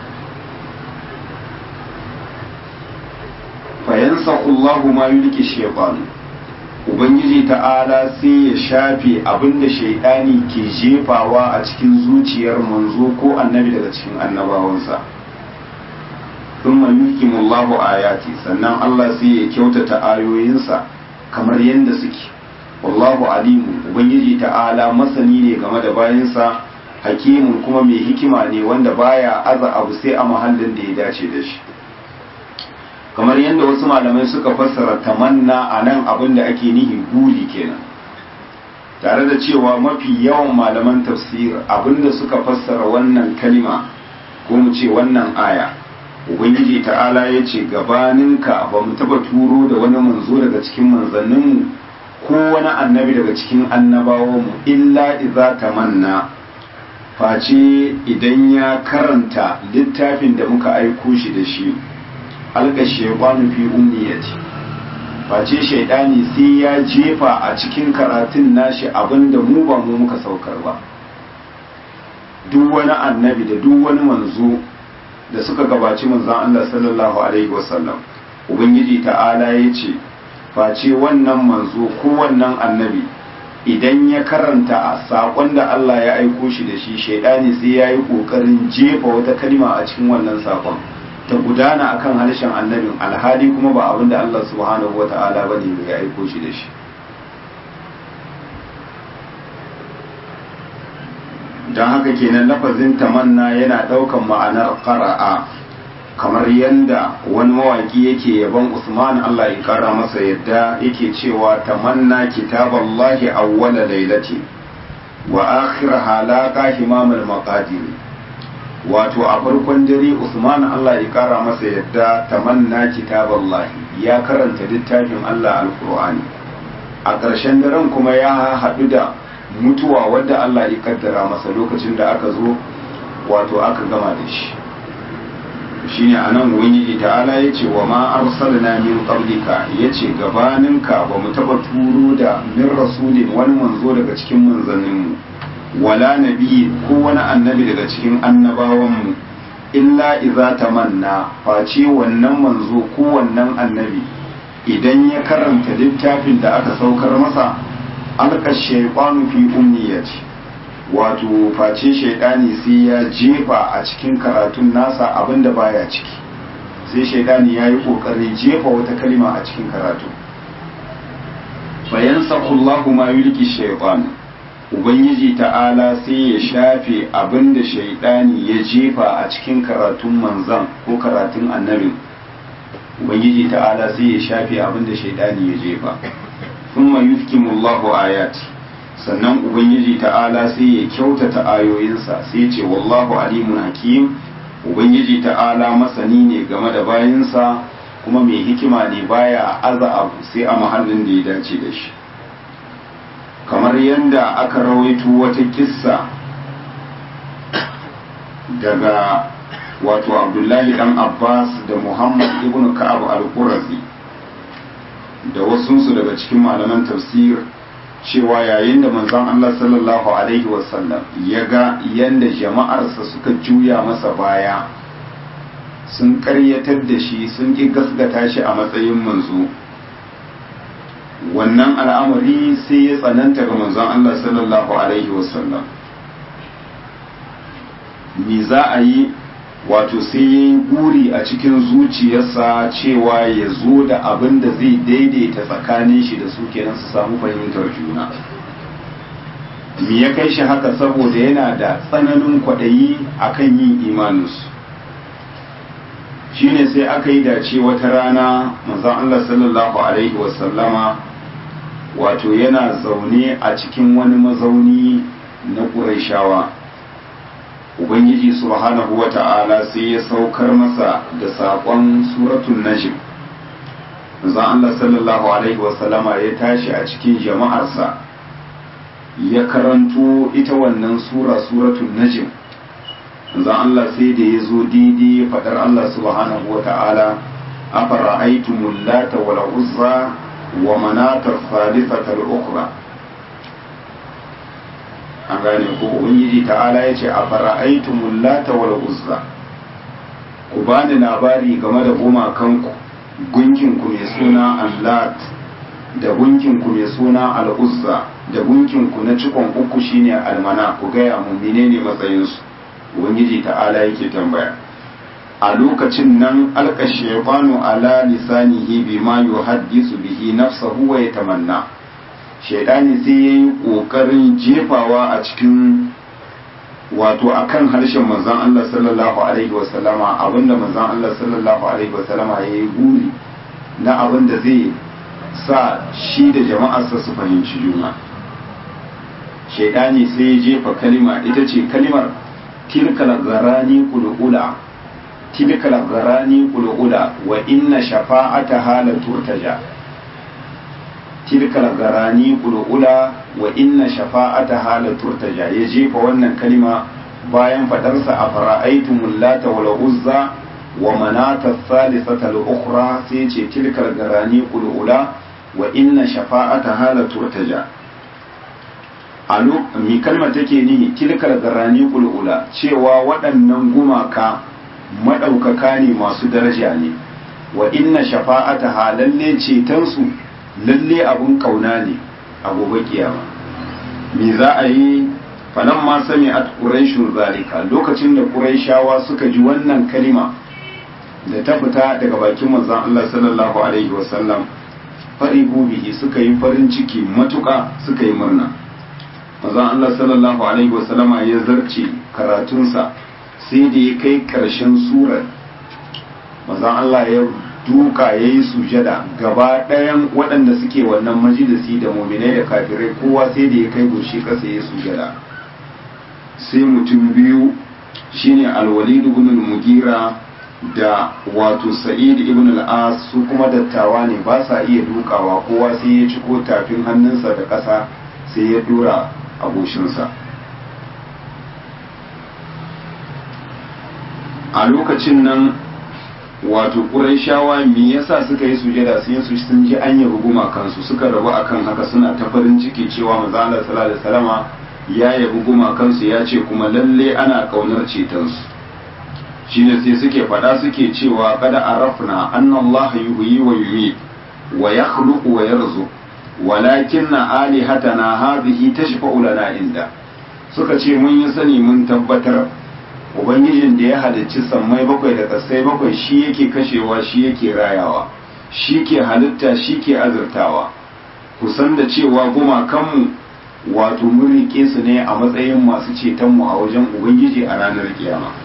fayansa Allahu ma yulki shaytanu ubangiji ta'ala sai ya shafe abinda shaidani ke jefawa a cikin zuciyar manzo ko annabi daga cikin annabawansa thumma yuhkimullahu ayati sannan Allah sai ya kyautata ayoyinsa kamar yadda suke wallahu alimu ubangiji ta'ala masani ne game da bayansa hakimun kuma mai hikima ne wanda baya aza abu sai a mahallin da ya dace da shi kamar yadda wasu malamai suka fassara tamanna a nan abin da ake nihi buri kenan tare da cewa mafi yawan malaman tafsir abinda suka fassara wannan kalima ko mu ce wannan aya ubangiji ta'ala ya ce gabaninka ba mu taba turo da wani manzo daga cikin manzanninmu ko wani annabi daga cikin annabawanmu illa iza tamanna face idan ya karanta littafin da muka aiko shi da shi alka shaitanu fi ummiyati face shaidani sai ya jefa a cikin karatun nashi abinda mu ba mu muka saukar ba duk wani annabi da duk wani manzo da suka gabaci manzon Allah sallallahu alaihi wasallam ubangiji ta'ala ya ce face wannan manzo ko wannan annabi idan ya karanta a saƙon da Allah ya aiko shi da shi shaidani sai ya yi ƙoƙarin jefa wata kalma a cikin wannan saƙon ta gudana akan harshen annabin alhali kuma ba abin da Allah subhanahu wa ta'ala ba ne ya aiko shi da shi don haka kenan lafazin tamanna yana ɗaukan ma'anar ƙara'a kamar yadda wani mawaƙi yake yaban usman Allah ya ƙara masa yadda yake cewa tamanna kitaballahi awwala lailati wa akhiraha laqa himamul maqadir wato a farkon dare Usman Allah ya kara masa yadda tamanna kitaballahi ya karanta littafin Allah alqur'ani a ƙarshen daren kuma ya haɗu da mutuwa wadda Allah ya kaddara masa lokacin da aka zo wato aka gama da shi shine anan ubangiji ta'ala yace wa ma arsalna min qablika yace gabaninka ba mu taba turo da min rasulin wani manzo daga cikin manzanninmu wala nabi ko wani annabi daga cikin annabawanmu illa iza tamanna face wannan manzo ko wannan annabi idan ya karanta littafin da aka saukar masa alka shaytanu fi umniyati wato face shaidani sai ya jefa a cikin karatun nasa abinda baya ciki sai shaidani ya yi kokarin jefa wata kalima a cikin karatu bayan sakullahu ma yulki shaytanu ubangiji ta'ala sai ya shafe abin da shaidani ya jefa a cikin karatun manzan ko karatun annabin ubangiji ta'ala sai ya shafe abin da shaidani ya jefa thumma yufkimullahu ayati sannan ubangiji ta'ala sai ya kyautata ayoyinsa sai ya ce wallahu alimun hakim ubangiji ta'ala masani ne game da bayinsa kuma mai hikima ne baya aza abu sai a mahallin da ya dace da shi kamar yadda aka rawaito wata kissa daga wato abdullahi dan abbas da muhammad ibn ka'ab al-qurazi da wasunsu daga cikin malaman tafsir cewa yayin da manzon Allah sallallahu alaihi wasallam ya ga yadda jama'arsa suka juya masa baya sun karyatar da shi sun ƙi gasgata shi a matsayin manzo wannan al'amari sai ya tsananta ga manzon Allah sallallahu Alaihi wasallam ni za a yi wato sai ya yi guri a cikin zuciyarsa cewa ya zo da abin da zai daidaita tsakanin shi da su kenan su samu fahimtar juna me ya kai shi haka saboda yana da tsananin kwaɗayi akan yin imaninsu shine sai aka yi dace wata rana manzon Allah sallallahu alaihi wasallama wato yana zaune a cikin wani mazauni na ƙuraishawa ubangiji subhanahu wa ta'ala sai ya saukar masa da saƙon suratun najm manzon Allah sallallahu alaihi wasallama ya tashi a cikin jama'arsa ya karanto ita wannan sura suratun najm manzon Allah sai da ya zo daidai faɗar Allah subhanahu wa ta'ala afara'aytumul lata wal uzza wa manatar salisatar ukra an gane ko ubangiji ta'ala ya ce a fara'aitumul lata wal uzza ku bani labari game da gumakanku gunkinku mai suna allat da gunkinku mai suna al'uzza da gunkinku na cikon uku shine almana ku gaya mu menene matsayinsu ubangiji ta'ala yake tambaya a lokacin nan alka shaytanu ala lisanihi bima yuhaddisu bihi nafsahu wa yatamanna shaytani sai yayi kokarin jefawa a cikin wato akan harshen manzon Allah sallallahu alaihi wasallama abinda manzon Allah sallallahu alaihi wasallama yayi guri na abinda zai sa shi da jama'arsa su fahimci juna shaytani sai ya jefa kalima ita ce kalimar tilkal garani qulqula tilkal garani qulqula wa inna shafa'ataha la turtaja tilkal garani qulqula wa inna shafa'ataha la turtaja ya jefa wannan kalima bayan fadarsa a fara'aitumul lata wal uzza wa manata thalithata al ukhra sai ce tilkal garani qulqula wa inna shafa'ataha la turtaja a mi kalmar take nihi tilkal garani qulqula cewa waɗannan gumaka maɗaukaka ne masu daraja ne wa inna shafa'ata lalle cetonsu lalle abun kauna ne a gobe kiyama me za a yi falan ma sami at quraishun zalika lokacin da quraishawa suka ji wannan kalima da ta fita daga bakin manzon Allah sallallahu alaihi wasallam farihu bihi suka yi farin ciki matuƙa suka yi murna manzon Allah sallallahu alaihi wasallama ya zarce karatunsa sai da ya kai ƙarshen surar mazan Allah ya duka ya yi sujada gaba ɗayan waɗanda suke wannan majalisi da muminai da kafirai kowa sai da ya kai goshi ƙasa ya sujada sai mutum biyu shine alwalid ibn mugira da wato sa'id ibn al-as su kuma dattawa ne ba sa iya dukawa kowa sai ya ciko tafin hannunsa da ƙasa sai ya dora a goshinsa a lokacin nan wato ƙuraishawa me yasa suka yi sujada sai su sun ji an yi ruguma kansu suka rabu akan haka suna ta farin ciki cewa manzo Allah sallallahu alaihi wasallama ya yi ruguma kansu ya ce kuma lalle ana kaunar cetonsu shine sai suke faɗa suke cewa kada arafna anna Allah yuhyi wa yumiit wa yakhluqu wa yarzuq walakinna alihatana hadhihi tashfa'u lana inda suka ce mun yi sani mun tabbatar ubangijin da ya halicci sammai bakwai da kasai bakwai shi yake kashewa shi yake rayawa shi ke halitta shi ke azurtawa kusan da cewa gumakanmu wato mun rike su ne a matsayin masu cetonmu a wajen ubangiji a ranar kiyama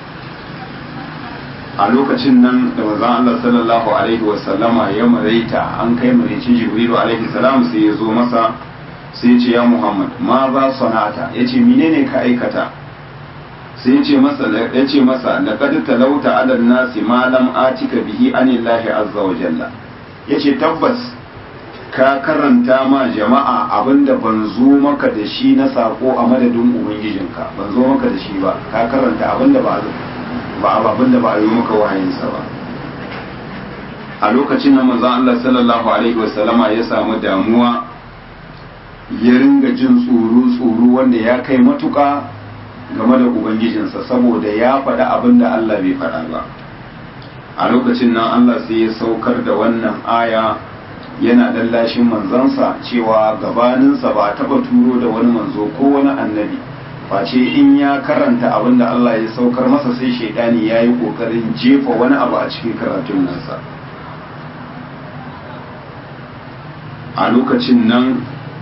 a lokacin nan da manzon Allah sallallahu alaihi wasallama ya maraita an kai maraicin jibrilu alaihi salam sai ya zo masa sai ya ce ya muhammad ma za sanata ya ce menene ka aikata sai ya ce masa ya ce masa laqad talauta ala nasi ma lam atika bihi anillahi azza wa jalla yace tabbas ka karanta ma jama'a abinda ban zo maka da shi na sako a madadin ubangijinka ban zo maka da shi ba ka karanta abinda ba ba abin da ba a yi maka wayinsa ba a lokacin da manzon Allah sallallahu alaihi wasallama ya samu damuwa ya ringa jin tsoro tsoro wanda ya kai matuka game da ubangijinsa saboda ya faɗa abin da Allah bai faɗa ba a lokacin nan Allah sai ya saukar da wannan aya yana lallashin manzansa cewa gabaninsa ba taɓa turo da wani manzo ko wani annabi face in ya karanta abin da Allah ya saukar masa sai shaidani ya yi ƙoƙarin jefa wani abu a cikin karatun nasa a lokacin nan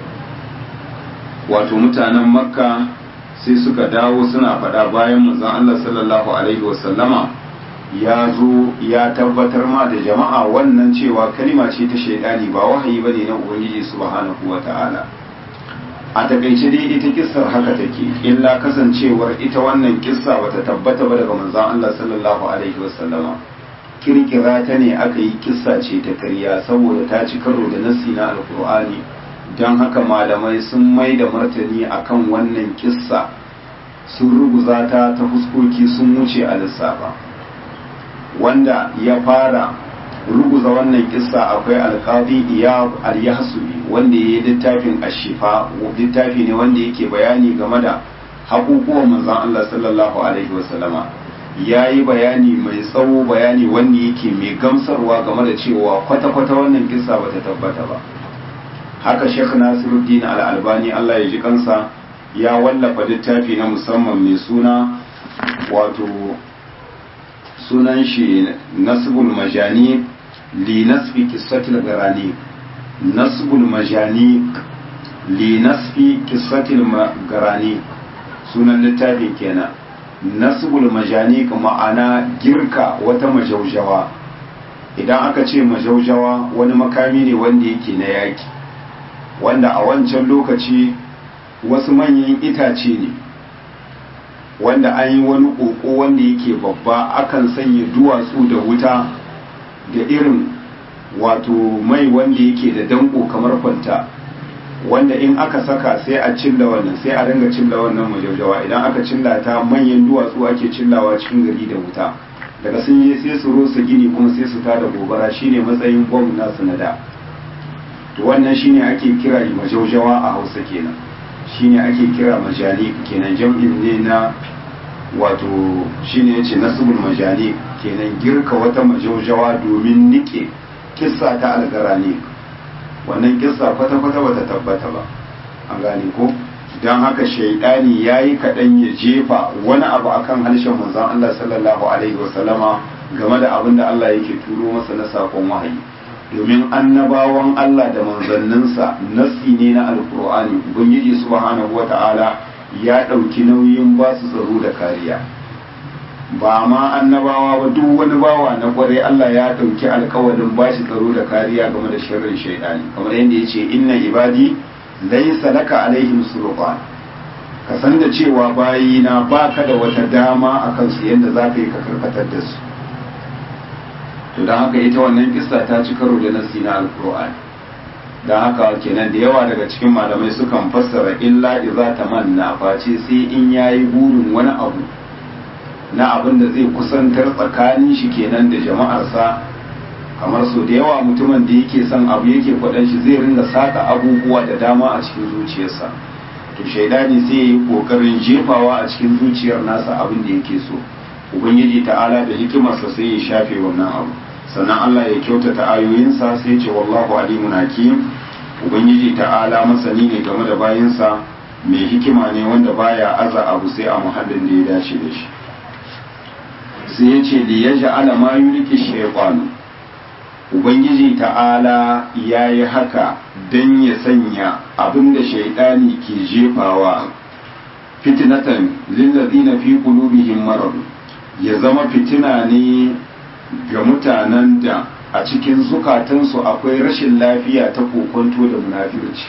wato mutanen makka sai suka dawo suna faɗa bayan manzon Allah sallallahu alaihi wasallama ya zo ya tabbatar ma da jama'a wannan cewa kalima ce ta shaidani ba wahayi bane na ubangiji subhanahu wata'ala a takaice dai ita kissar haka take illa kasancewar ita wannan kissa bata tabbata ba daga manzon Allah sallallahu alaihi wasallama kirkira ta ne aka yi kissa ce ta karya saboda ta ci karo da nassi na alkur'ani don haka malamai sun mai da martani akan wannan kissa sun ruguza ta ta fuskoki sun wuce a lissafa wanda ya fara ruguza wannan kissa akwai alkazi iyab al-yahsubi wanda ya yi littafin ashifa littafi ne wanda yake bayani game da haƙuƙuwan manzon Allah sallallahu alaihi wasallama ya yi bayani mai tsawo bayani wanda yake mai gamsarwa game da cewa kwata-kwata wannan kissa ba ta tabbata ba haka sheikh nasiruddin al-albani Allah ya ji kansa ya wallafa littafi na musamman mai suna wato sunan shi nasbul majani li nasfi qissatil garani nasbul majani li nasfi qissatil garani sunan littafin kenan nasbul majani ma'ana girka wata majaujawa idan aka ce majaujawa wani makami ne wanda yake na yaki wanda a wancan lokaci wasu manyan itace ne wanda an yi wani ƙoƙo wanda yake babba akan sanya duwatsu da wuta da irin wato mai wanda yake da danko kamar kwanta wanda in aka saka sai a cilla wannan sai a ringa cilla wannan majaujawa idan aka cilla ta manyan duwatsu ake cillawa cikin gari da wuta daga sun je sai su rusa gini kuma sai su tada gobara shine matsayin bom nasu na da to wannan shine ake kira majaujawa a hausa kenan shine ake kira majani kenan jam'in ne na wato shine yace nasbul majani kenan girka wata majaujawa domin nike kissa ta algarani wannan kissa kwata-kwata bata tabbata ba an gane ko don haka shaidani ya yi kaɗan ya jefa wani abu akan harshen manzon Allah sallallahu alaihi wasallama game da abin da Allah yake turo masa na sakon wahayi domin annabawan Allah da manzanninsa nasi ne na alkur'ani ubangiji subhanahu wata'ala ya ɗauki nauyin ba su tsaro da kariya ba ma annabawa ba duk wani bawa na kwarai Allah ya ɗauki alkawarin ba shi tsaro da kariya game da sharrin shaidani kamar yadda ya ce inna ibadi laysa laka alaihim sultan ka san da cewa bayina baka da wata dama akan su yadda za ka yi ka karkatar da su to don haka ita wannan kissa ta ci karo da nasi na alkur'ani don haka kenan da yawa daga cikin malamai sukan fassara illa iza tamanna face sai in yayi burin wani abu na abin da zai kusantar tsakanin shi kenan da jama'arsa kamar so da yawa mutumin da yake son abu yake kwaɗan shi zai ringa saka abubuwa da dama a cikin zuciyarsa to shaidani sai ya yi ƙoƙarin jefawa a cikin zuciyar nasa abin da yake so ubangiji ta'ala da hikimarsa sai ya shafe wannan abu sannan Allah ya kyautata ayoyinsa sai ce wallahu alimun hakim ubangiji ta'ala masani ne game da bayinsa mai hikima ne wanda baya aza abu sai a muhallin da ya dace da shi sai ya ce li yaj'ala ma yulki shaytanu ubangiji ta'ala ya yi haka don ya sanya abin da shaidani ke jefawa fitinatan lillazina fi qulubihim marad ya zama fitina ne ga mutanen da a cikin zukatansu akwai rashin lafiya ta kokonto da munafirci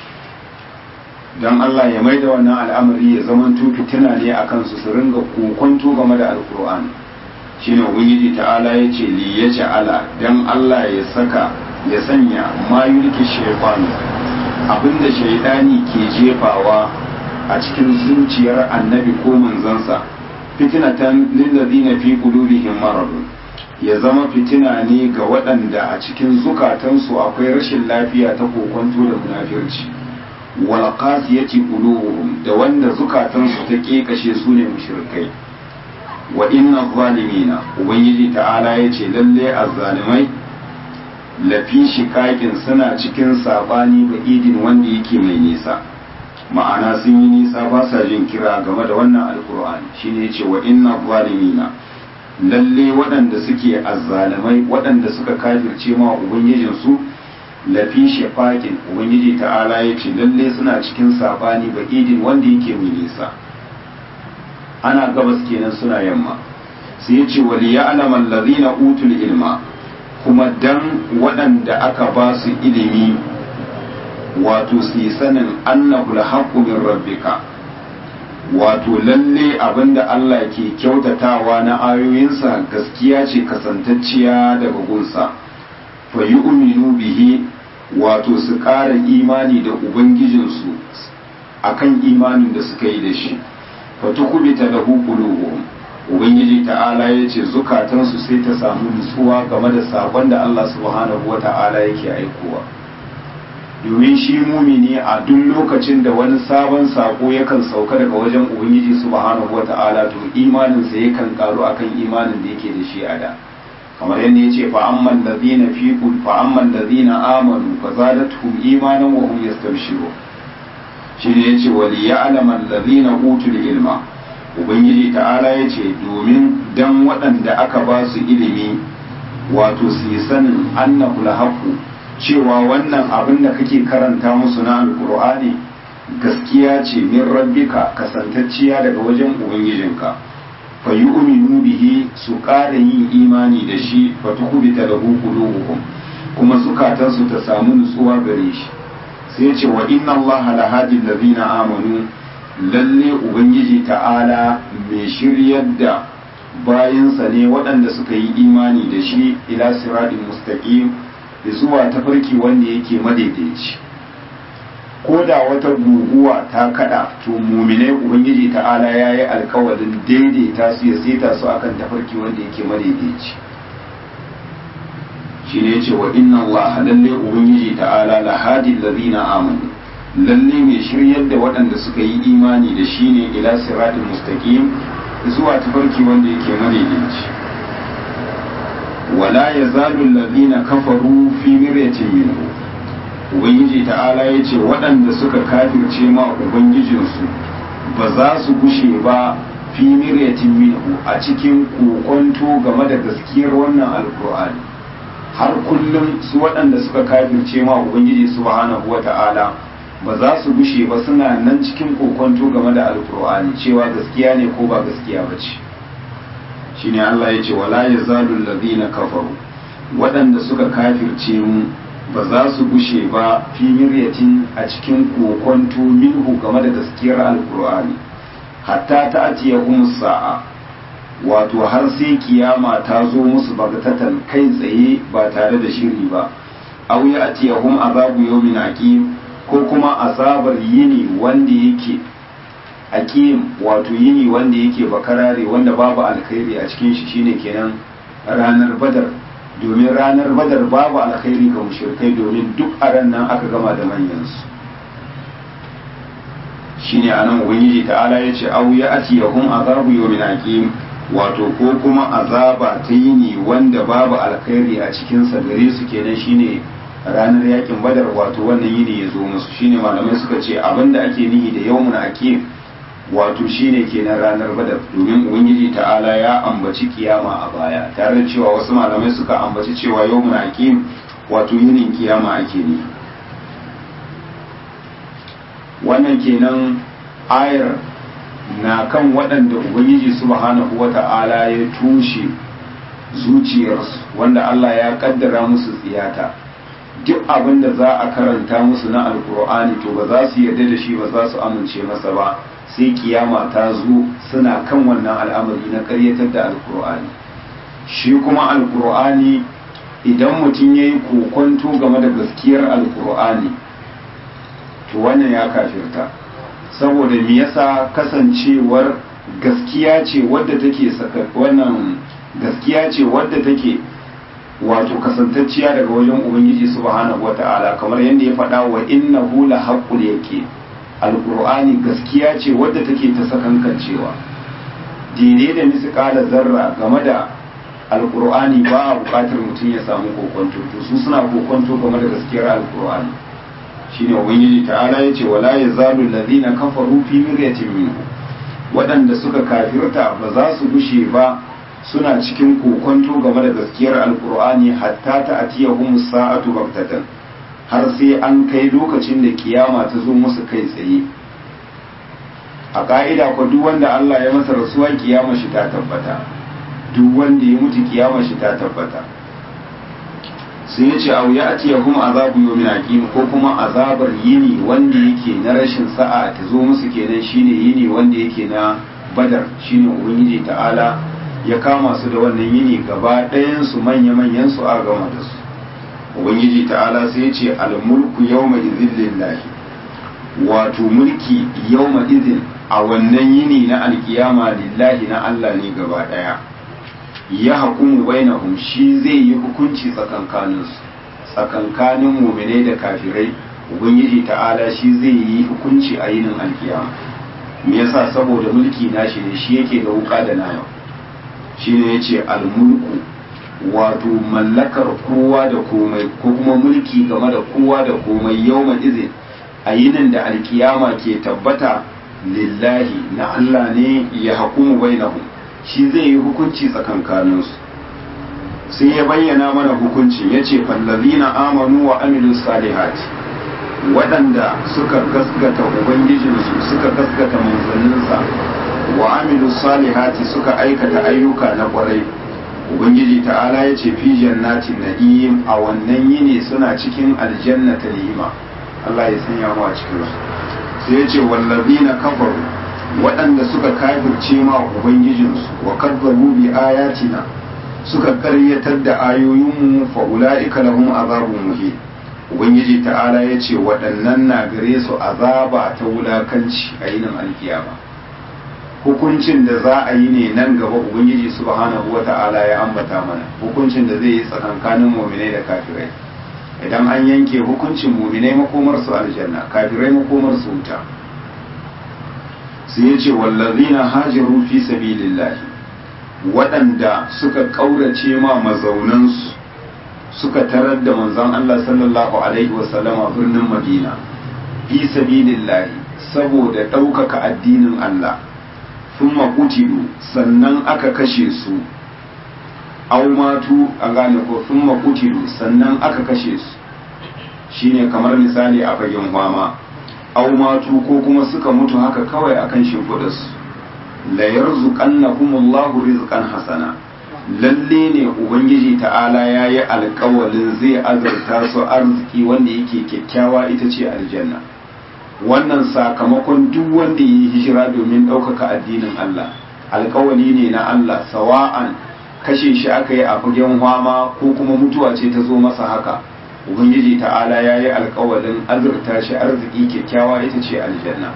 don Allah ya maida wannan al'amari ya zama fitina ne a kansu su ringa kokonto game da alkur'ani shine ubangiji ta'ala ya ce li ya ja'ala don Allah ya saka ya sanya ma yulki shaytan abinda shaidani ke jefawa a cikin zuciyar annabi ko manzansa fitinatan lillazina fi qulubihim maradun ya zama fitina ne ga waɗanda a cikin zukatansu akwai rashin lafiya ta kokonto da munafirci wal qasiyati qulubuhum da wanda zukatansu ta kekashe su ne mushrikai wa inna zalimina ubangiji ta'ala yace lalle azzalimai lafi shikakin suna cikin sabani ba idin wanda yake mai nisa ma'ana sun yi nisa ba sa jin kira game da wannan alkur'ani shine yace wa inna zalimina lalle waɗanda suke azzalamai waɗanda suka kafirce ma ubangijin su lafi shafaƙin ubangiji ta'ala yace lalle suna cikin sabani ba'idin wanda yake mai nisa ana gabas kenan suna yamma sai yace wal ya'lamu allazina utul ilma kuma dan waɗanda aka ba su ilimi wato su yi sanin annahu alhaqqu min rabbika wato lalle abinda Allah ke kyautatawa na ayoyinsa gaskiya ce kasantacciya daga gunsa fa yu'minu bihi wato su ƙara imani da ubangijinsu akan imanin da suka yi da shi fa tukubita lahu qulubuhum ubangiji ta'ala ya ce zukatansu sai ta samu nutsuwa game da sakon da Allah subhanahu wa ta'ala yake aikowa domin shi mumini a duk lokacin da wani sabon sako yakan sauka daga wajen ubangiji subhanahu wa ta'ala to imaninsa yakan karu akan imanin da yake da shi a da kamar yadda ya ce fa amman ladina fi fa amman ladina amanu fa zadatuhum imanan wa hum yastabshirun shi ne yace wal ya'lamu alladhina utul ilma ubangiji ta'ala ya ce domin dan waɗanda aka ba su ilimi wato su yi sanin annahu lahaku cewa wannan abin da kake karanta musu na alkur'ani gaskiya ce min rabbika kasantacciya daga wajen ubangijinka fa yu'minu bihi su ƙara yin imani da shi fa tukubita lahu qulubuhum kuma zukatansu ta samu nutsuwa gare shi sai ce wa inna allaha lahadi allazina amanu lalle ubangiji ta'ala mai shiryar da bayansa ne waɗanda suka yi imani da shi ila siratin mustaqim zuwa tafarki wanda yake madaidaici ko da wata guguwa ta kada to muminai ubangiji ta'ala ya yi alkawarin daidaita su ya seta su akan tafarki wanda yake madaidaici shi ne ce wa inna Allah lalle ubangiji ta'ala lahadi allazina amanu lalle mai shiryar da waɗanda suka yi imani da shi ne ila siratin mustaqim zuwa tafarki wanda yake madaidaici wala yazalu allazina kafaru fi miryatin minhu ubangiji ta'ala ya ce waɗanda suka kafirce ma ubangijinsu ba za su gushe ba fi miryatin minhu a cikin kokonto game da gaskiyar wannan alkur'ani har kullum su waɗanda suka kafirce ma ubangiji subhanahu wata'ala ba za su gushe ba suna nan cikin kokonto game da alkur'ani cewa gaskiya ne ko ba gaskiya ba ce shine Allah ya ce wala yazalu allazina kafaru waɗanda suka kafirce mu ba za su gushe ba fi miryatin a cikin kokonto minhu game da gaskiyar alkur'ani hatta ta atiya sa'a wato har sai kiyama ta zo musu bagatatan kai tsaye ba tare da shiri ba aw ya atiyahum azabu yawmin aqim ko kuma azabar yini wanda yake aqim wato yini wanda yake bakarare wanda babu alkhairi a cikin shi shine kenan ranar badar domin ranar badar babu alkhairi ga mushrikai domin duk a ran nan aka gama da manyansu shine anan ubangiji ta'ala yace aw ya atiyahum azabu yawmin aqim wato ko kuma azaba ta yini wanda babu alkhairi a cikin sa gare su kenan shine ranar yakin badar wato wannan yini ya zo musu shine malamai suka ce abinda ake nihi da yawmun aqim wato shine kenan ranar badar domin ubangiji ta'ala ya ambaci kiyama a baya tare da cewa wasu malamai suka ambaci cewa yawmun aqim wato yinin kiyama ake ne wannan kenan ayar na kan waɗanda ubangiji subhanahu wata'ala ya tushe zuciyarsu wanda Allah ya kaddara musu tsiyata duk abin da za a karanta musu na alkur'ani to ba za su yarda da shi ba za su amince masa ba sai kiyama ta zo suna kan wannan al'amari na karyatar da alkur'ani shi kuma alkur'ani idan mutum ya yi kokonto game da gaskiyar alkur'ani to wannan ya kafirta saboda me yasa kasancewar gaskiya ce wadda take saka wannan gaskiya ce wadda take wato kasantacciya daga wajen ubangiji subhanahu wata'ala kamar yadda ya faɗa wa innahu la haqqul yake alqur'ani gaskiya ce wadda take ta sakankancewa daidai da misqala zarra game da alqur'ani ba a buƙatar mutum ya samu kokonto to su suna kokonto game da gaskiyar alqur'ani shine ubangiji ta'ala yace wala yazalu allazina kafaru fi miryatin minhu waɗanda suka kafirta ba za su gushe ba suna cikin kokonto game da gaskiyar alkur'ani hatta ta atiyahum sa'atu baghtatan har sai an kai lokacin da kiyama ta zo musu kai tsaye a ka'ida ko duk wanda Allah ya masa rasuwa kiyama shi ta tabbata duk wanda ya mutu kiyama shi ta tabbata sai ya ce au ya atiyahum azabu yawmin aqim ko kuma azabar yini wanda yake na rashin sa'a ta zo musu kenan shine yini wanda yake na badar shine ubangiji ta'ala ya kama su da wannan yini gaba ɗayan su manya-manyan su a gama da su ubangiji ta'ala sai ya ce almulku yawma idhin lillahi wato mulki yawma idhin a wannan yini na alkiyama lillahi na Allah ne gaba ɗaya ya hukumu bainahum shi zai yi hukunci tsakankanin su tsakankanin mu'minai da kafirai ubangiji ta'ala shi zai yi hukunci a yinin alkiyama me yasa saboda mulki nashi ne shi yake da wuka da nama shine yace almulku wato mallakar kowa da komai ko kuma mulki game da kowa da komai yawma izin a yinin da alkiyama ke tabbata lillahi na Allah ne ya hukumu bainahum shi zai yi hukunci tsakankaninsu sai ya bayyana mana hukuncin ya ce fallazina amanu wa amilu salihati waɗanda suka gaskata ubangijinsu suka gaskata manzanninsa wa amilu salihati suka aikata ayyuka na ƙwarai ubangiji ta'ala ya ce fi jannatin na'im a wannan yini suna cikin aljanna ta ni'ima Allah ya sanya mu a cikin su sai ya ce wallazina kafaru waɗanda suka kafirce ma ubangijinsu wa kadzabu bi ayatina suka karyatar da ayoyinmu fa ulaika lahum azabun muhin ubangiji ta'ala ya ce waɗannan na gare su azaba ta wulakanci a yinin alkiyama hukuncin da za a yi ne nan gaba ubangiji subhanahu wa ta'ala ya ambata mana hukuncin da zai yi tsakankanin muminai da kafirai idan an yanke hukuncin muminai makomar su aljanna kafirai makomar su wuta sai ya ce wallazina hajaru fi sabilillahi waɗanda suka ƙaurace ma mazaunansu suka tarar da manzon Allah sallallahu alaihi wasallama birnin Madina fi sabilillahi saboda ɗaukaka addinin Allah thumma qutilu sannan aka kashe su aw matu a gane ko thumma qutilu sannan aka kashe su shine kamar misali a fagen fama aw matu ko kuma suka mutu haka kawai akan shimfiɗa su la yarzuqannahumullahu rizqan hasana lalle ne ubangiji ta'ala ya yi alkawalin zai azurta su arziki wanda yake kyakkyawa ita ce aljanna wannan sakamakon duk wanda ya yi hijira domin ɗaukaka addinin Allah alkawali ne na Allah sawa'an kashe shi aka yi a fagen hwama ko kuma mutuwa ce ta zo masa haka ubangiji ta'ala ya yi alkawalin azurta shi arziki kyakkyawa ita ce aljanna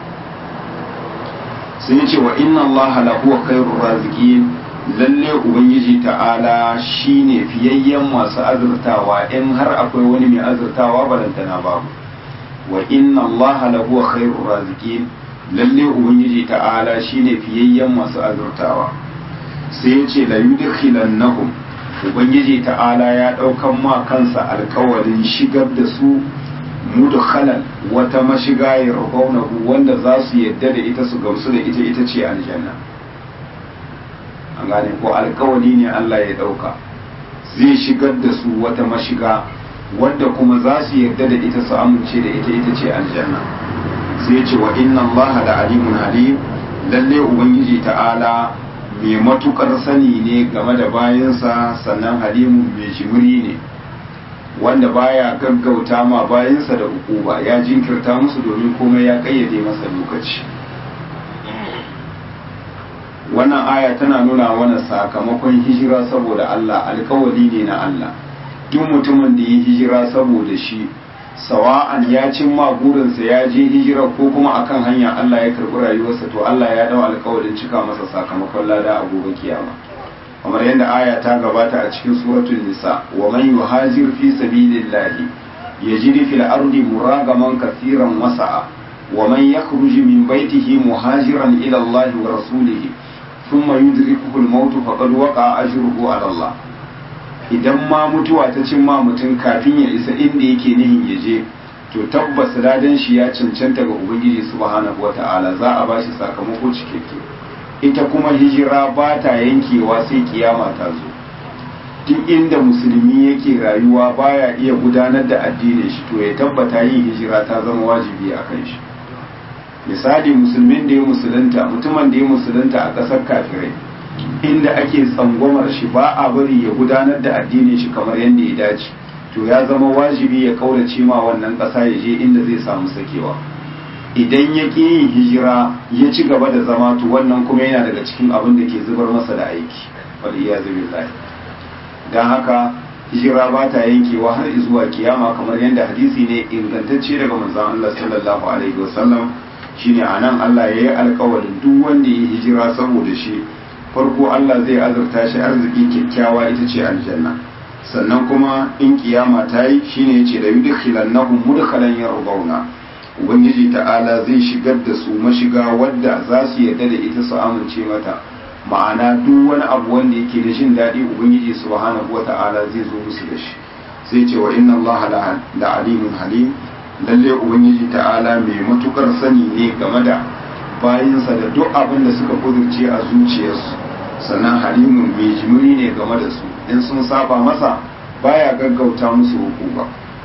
sai ya ce wa inna Allah lahu khairur raziqin lalle ubangiji ta'ala shine fiyayyen masu azurtawa in har akwai wani mai azurtawa balantana babu wa inna allaha lahu khairur raziqin lalle ubangiji ta'ala shine fiyayyen masu azurtawa sai ya ce la yudkhilannahum ubangiji ta'ala ya daukan ma kansa alkawarin shigar da su mudkhalan wata mashiga ya rabaunahu wanda za su yadda da ita su gamsu da ita ita ce aljanna an gane ko alkawali ne Allah ya dauka zai shigar da su wata mashiga wadda kuma za su yarda da ita su amince da ita ita ce aljanna sai ce wa inna Allah da alimun halim lalle ubangiji ta'ala mai matukar sani ne game da bayansa sannan halimun mai jimiri ne wanda baya gaggauta ma bayansa da hukuma ya jinkirta musu domin komai ya kayyade masa lokaci wannan aya tana nuna mana sakamakon hijira saboda Allah alkawali ne na Allah duk mutumin da ya hijira saboda shi sawa'an ya cimma burinsa ya je hijira ko kuma akan hanya Allah ya karɓi rayuwarsa to Allah ya dau alkawarin cika masa sakamakon lada a gobe kiyama kamar yadda aya ta gabata a cikin suratul nisa wa man yuhajir fi sabilillahi yajid fil ardi muragaman kaseeran wasa'a wa man yakhruj min baytihi muhajiran ila Allah wa rasulihi thumma yudrikuhu al-maut faqad waqa'a ajruhu ala Allah idan ma mutuwa ta cin ma mutum kafin ya isa inda yake nihin ya je to tabbas ladan shi ya cancanta ga ubangiji subhanahu wata'ala za a bashi sakamako cikakke ita kuma hijira ba ta yankewa sai kiyama ta zo duk inda musulmi yake rayuwa baya iya gudanar da addinin shi to ya tabbata yin hijira ta zama wajibi a kan shi misali musulmin da ya musulunta mutumin da ya musulunta a ƙasar kafirai inda ake tsangwamar shi ba a bari ya gudanar da addinin shi kamar yadda ya dace to ya zama wajibi ya kaurace ma wannan ƙasa ya je inda zai samu sakewa idan ya ƙi yin hijira ya ci gaba da zama to wannan kuma yana daga cikin abin da ke zubar masa da aiki wal iyazu billahi dan haka hijira ba ta yankewa har zuwa kiyama kamar yadda hadisi ne ingantacce daga manzon Allah sallallahu alaihi wasallam shine anan Allah ya yi alƙawarin duk wanda ya hijira saboda shi farko Allah zai azurta shi arziki kyakkyawa ita ce aljanna sannan kuma in kiyama ta yi shine yace da yudkhilannahum mudkhalan yardawna ubangiji ta'ala zai shigar da su mashiga wadda za su yarda da ita su amince mata ma'ana duk wani abu wanda yake da jin daɗi ubangiji subhanahu wata'ala zai zo musu da shi sai ce wa inna allaha la alimun halim lalle ubangiji ta'ala mai matukar sani ne game da bayinsa da duk abin da suka kudurce a zuciyarsu sannan halimun mai jimiri ne game da su in sun saba masa baya gaggauta musu hukuma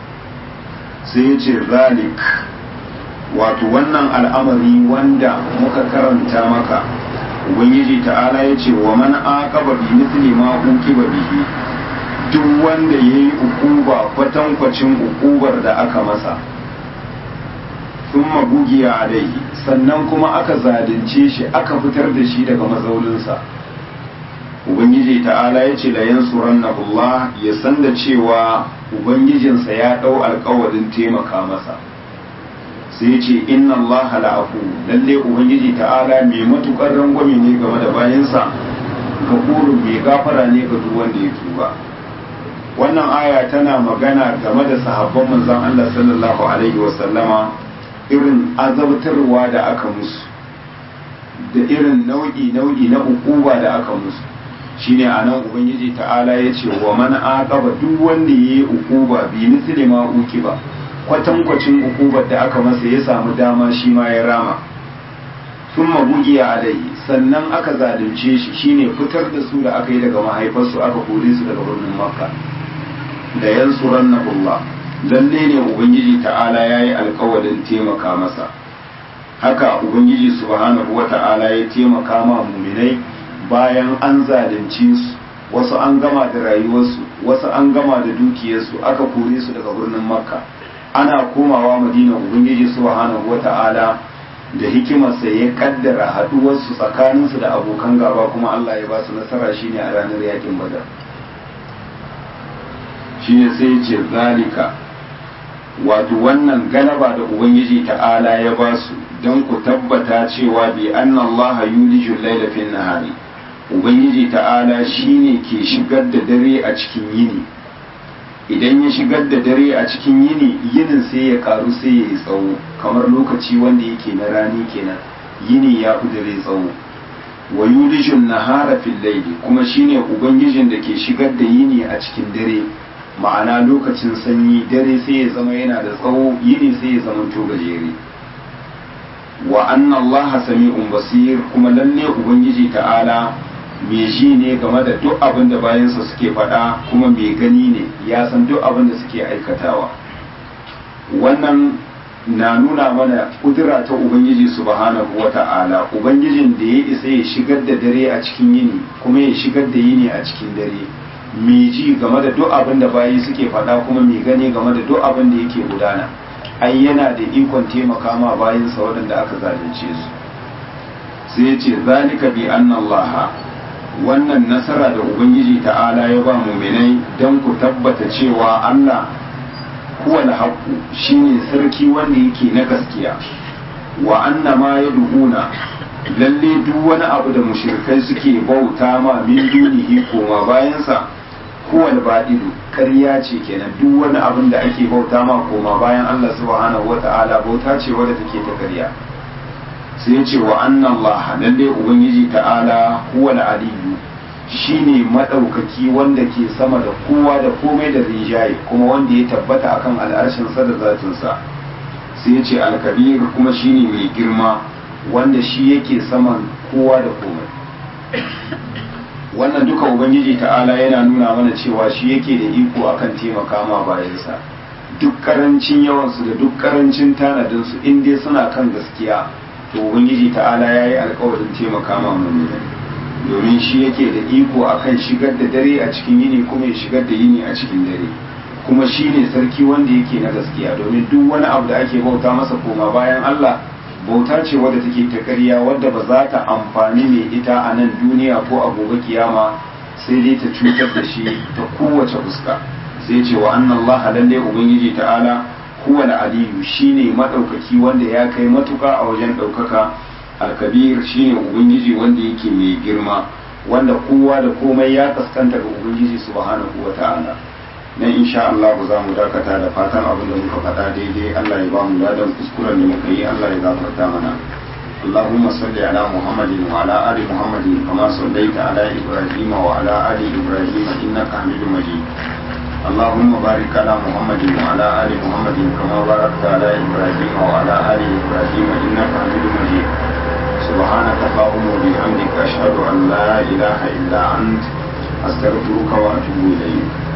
sai ya ce zalik wato wannan al'amari wanda muka karanta maka ubangiji ta'ala ya ce wa man aqaba bi mithli ma uqiba bihi duk wanda yayi ukuba kwatankwacin ukubar da aka masa thumma bugiya alaihi sannan kuma aka zalunce shi aka fitar da shi daga mazaulinsa ubangiji ta'ala ya ce la yansurannahu Allah ya san da cewa ubangijinsa ya dau alƙawarin taimaka masa sai ce inna Allah la'afu lalle ubangiji ta'ala mai matukar rangwame ne game da bayansa gafurun mai gafara ne ga duk wanda ya tuba wannan aya tana magana game da sahabban manzon Allah sallallahu alaihi wa sallama irin azabtarwa da aka musu da irin nau'i nau'i na ukuba da aka musu shine anan ubangiji ta'ala ya ce wa man aqaba duk wanda yayi ukuba bi misli ma ukiba kwatankwacin ukubar da aka masa ya samu dama shi ma ya rama sun mabugiya alai sannan aka zalunce shi shine fitar da su da aka yi daga mahaifarsu aka kore su daga birnin makka da yansuran na Allah lalle ne ubangiji ta'ala ya yi alkawarin taimaka masa haka ubangiji subhanahu wa ta'ala ya taimaka ma muminai bayan an zalunce su wasu an gama da rayuwarsu wasu an gama da dukiyarsu aka kore su daga birnin makka ana komawa madina ubangiji subhanahu wata'ala da hikimarsa ya kaddara haduwarsu tsakaninsu da abokan gaba kuma Allah ya ba su nasara shine a ranar yakin badar shine sai ya ce zalika wato wannan galaba da ubangiji ta'ala ya ba su don ku tabbata cewa bi anna Allah yuliju laila fin nahari ubangiji ta'ala shine ke shigar da dare a cikin yini idan ya shigar da dare a cikin yini yinin sai ya karu sai ya yi tsawo kamar lokaci wanda yake na rani kenan yini ya fi dare tsawo wa yulijun nahara fil layli kuma shine ubangijin da ke shigar da yini a cikin dare ma'ana lokacin sanyi dare sai ya zama yana da tsawo yini sai ya zama to gajere wa anna allaha sami'un basir kuma lalle ubangiji ta'ala mai ji ne game da duk abin da bayansa suke faɗa kuma mai gani ne ya san duk abin da suke aikatawa wannan na nuna mana kudura ta ubangiji subhanahu wa ta'ala ubangijin da ya isa ya shigar da dare a cikin yini kuma ya shigar da yini a cikin dare mai ji game da duk abin da bayi suke faɗa kuma mai gani game da duk abin da yake gudana ai yana da ikon taimaka ma bayinsa waɗanda aka zalunce su sai ya ce zalika bi annallaha wannan nasara da ubangiji ta'ala ya ba muminai don ku tabbata cewa Allah huwa haqqu shine sarki wanda yake na gaskiya wa anna ma yad'una lalle duk wani abu da mushrikai suke bauta ma min dunihi koma bayansa huwa al-badilu ƙarya ce kenan duk wani abin da ake bauta ma koma bayan Allah subhanahu wata'ala bauta ce wadda take ta ƙarya sai ya ce wa anna Allah lalle ubangiji ta'ala huwa al-aliyyu shine madaukaki wanda ke sama da kowa da komai da rinjaye kuma wanda ya tabbata akan al'arshin sa da zatin sa sai ya ce alkabir kuma shine mai girma wanda shi yake saman kowa da komai wannan duka ubangiji ta'ala yana nuna mana cewa shi yake da iko akan taimaka ma bayansa duk karancin yawansu da duk karancin tanadinsu in dai suna kan gaskiya to ubangiji ta'ala ya yi alkawarin taimaka ma mummuni domin shi yake da iko akan shigar da dare a cikin yini kuma ya shigar da yini a cikin dare kuma shi ne sarki wanda yake na gaskiya domin duk wani abu da ake bauta masa koma bayan Allah bauta ce wadda take ta ƙarya wadda ba za ta amfani mai ita a nan duniya ko a gobe kiyama sai dai ta cutar da shi ta kowace fuska sai ce wa annan Allah lalle ubangiji ta'ala huwa aliyu shine madaukaki wanda ya kai matuka a wajen daukaka alkabir shine ubangiji wanda yake mai girma wanda kowa da komai ya kaskanta ga ubangiji subhanahu wa ta'ala nan insha Allah za mu dakata da fatan abin da muka faɗa daidai Allah ya ba mu ladan kuskuren da muka yi Allah ya gafarta mana اللهم صل على محمد وعلى آل محمد كما صليت على إبراهيم وعلى آل إبراهيم إنك حميد مجيد اللهم بارك على محمد وعلى آل محمد كما باركت على إبراهيم وعلى آل إبراهيم إنك حميد مجيد سبحانك اللهم وبحمدك أشهد أن لا إله إلا أنت أستغفرك وأتوب إليك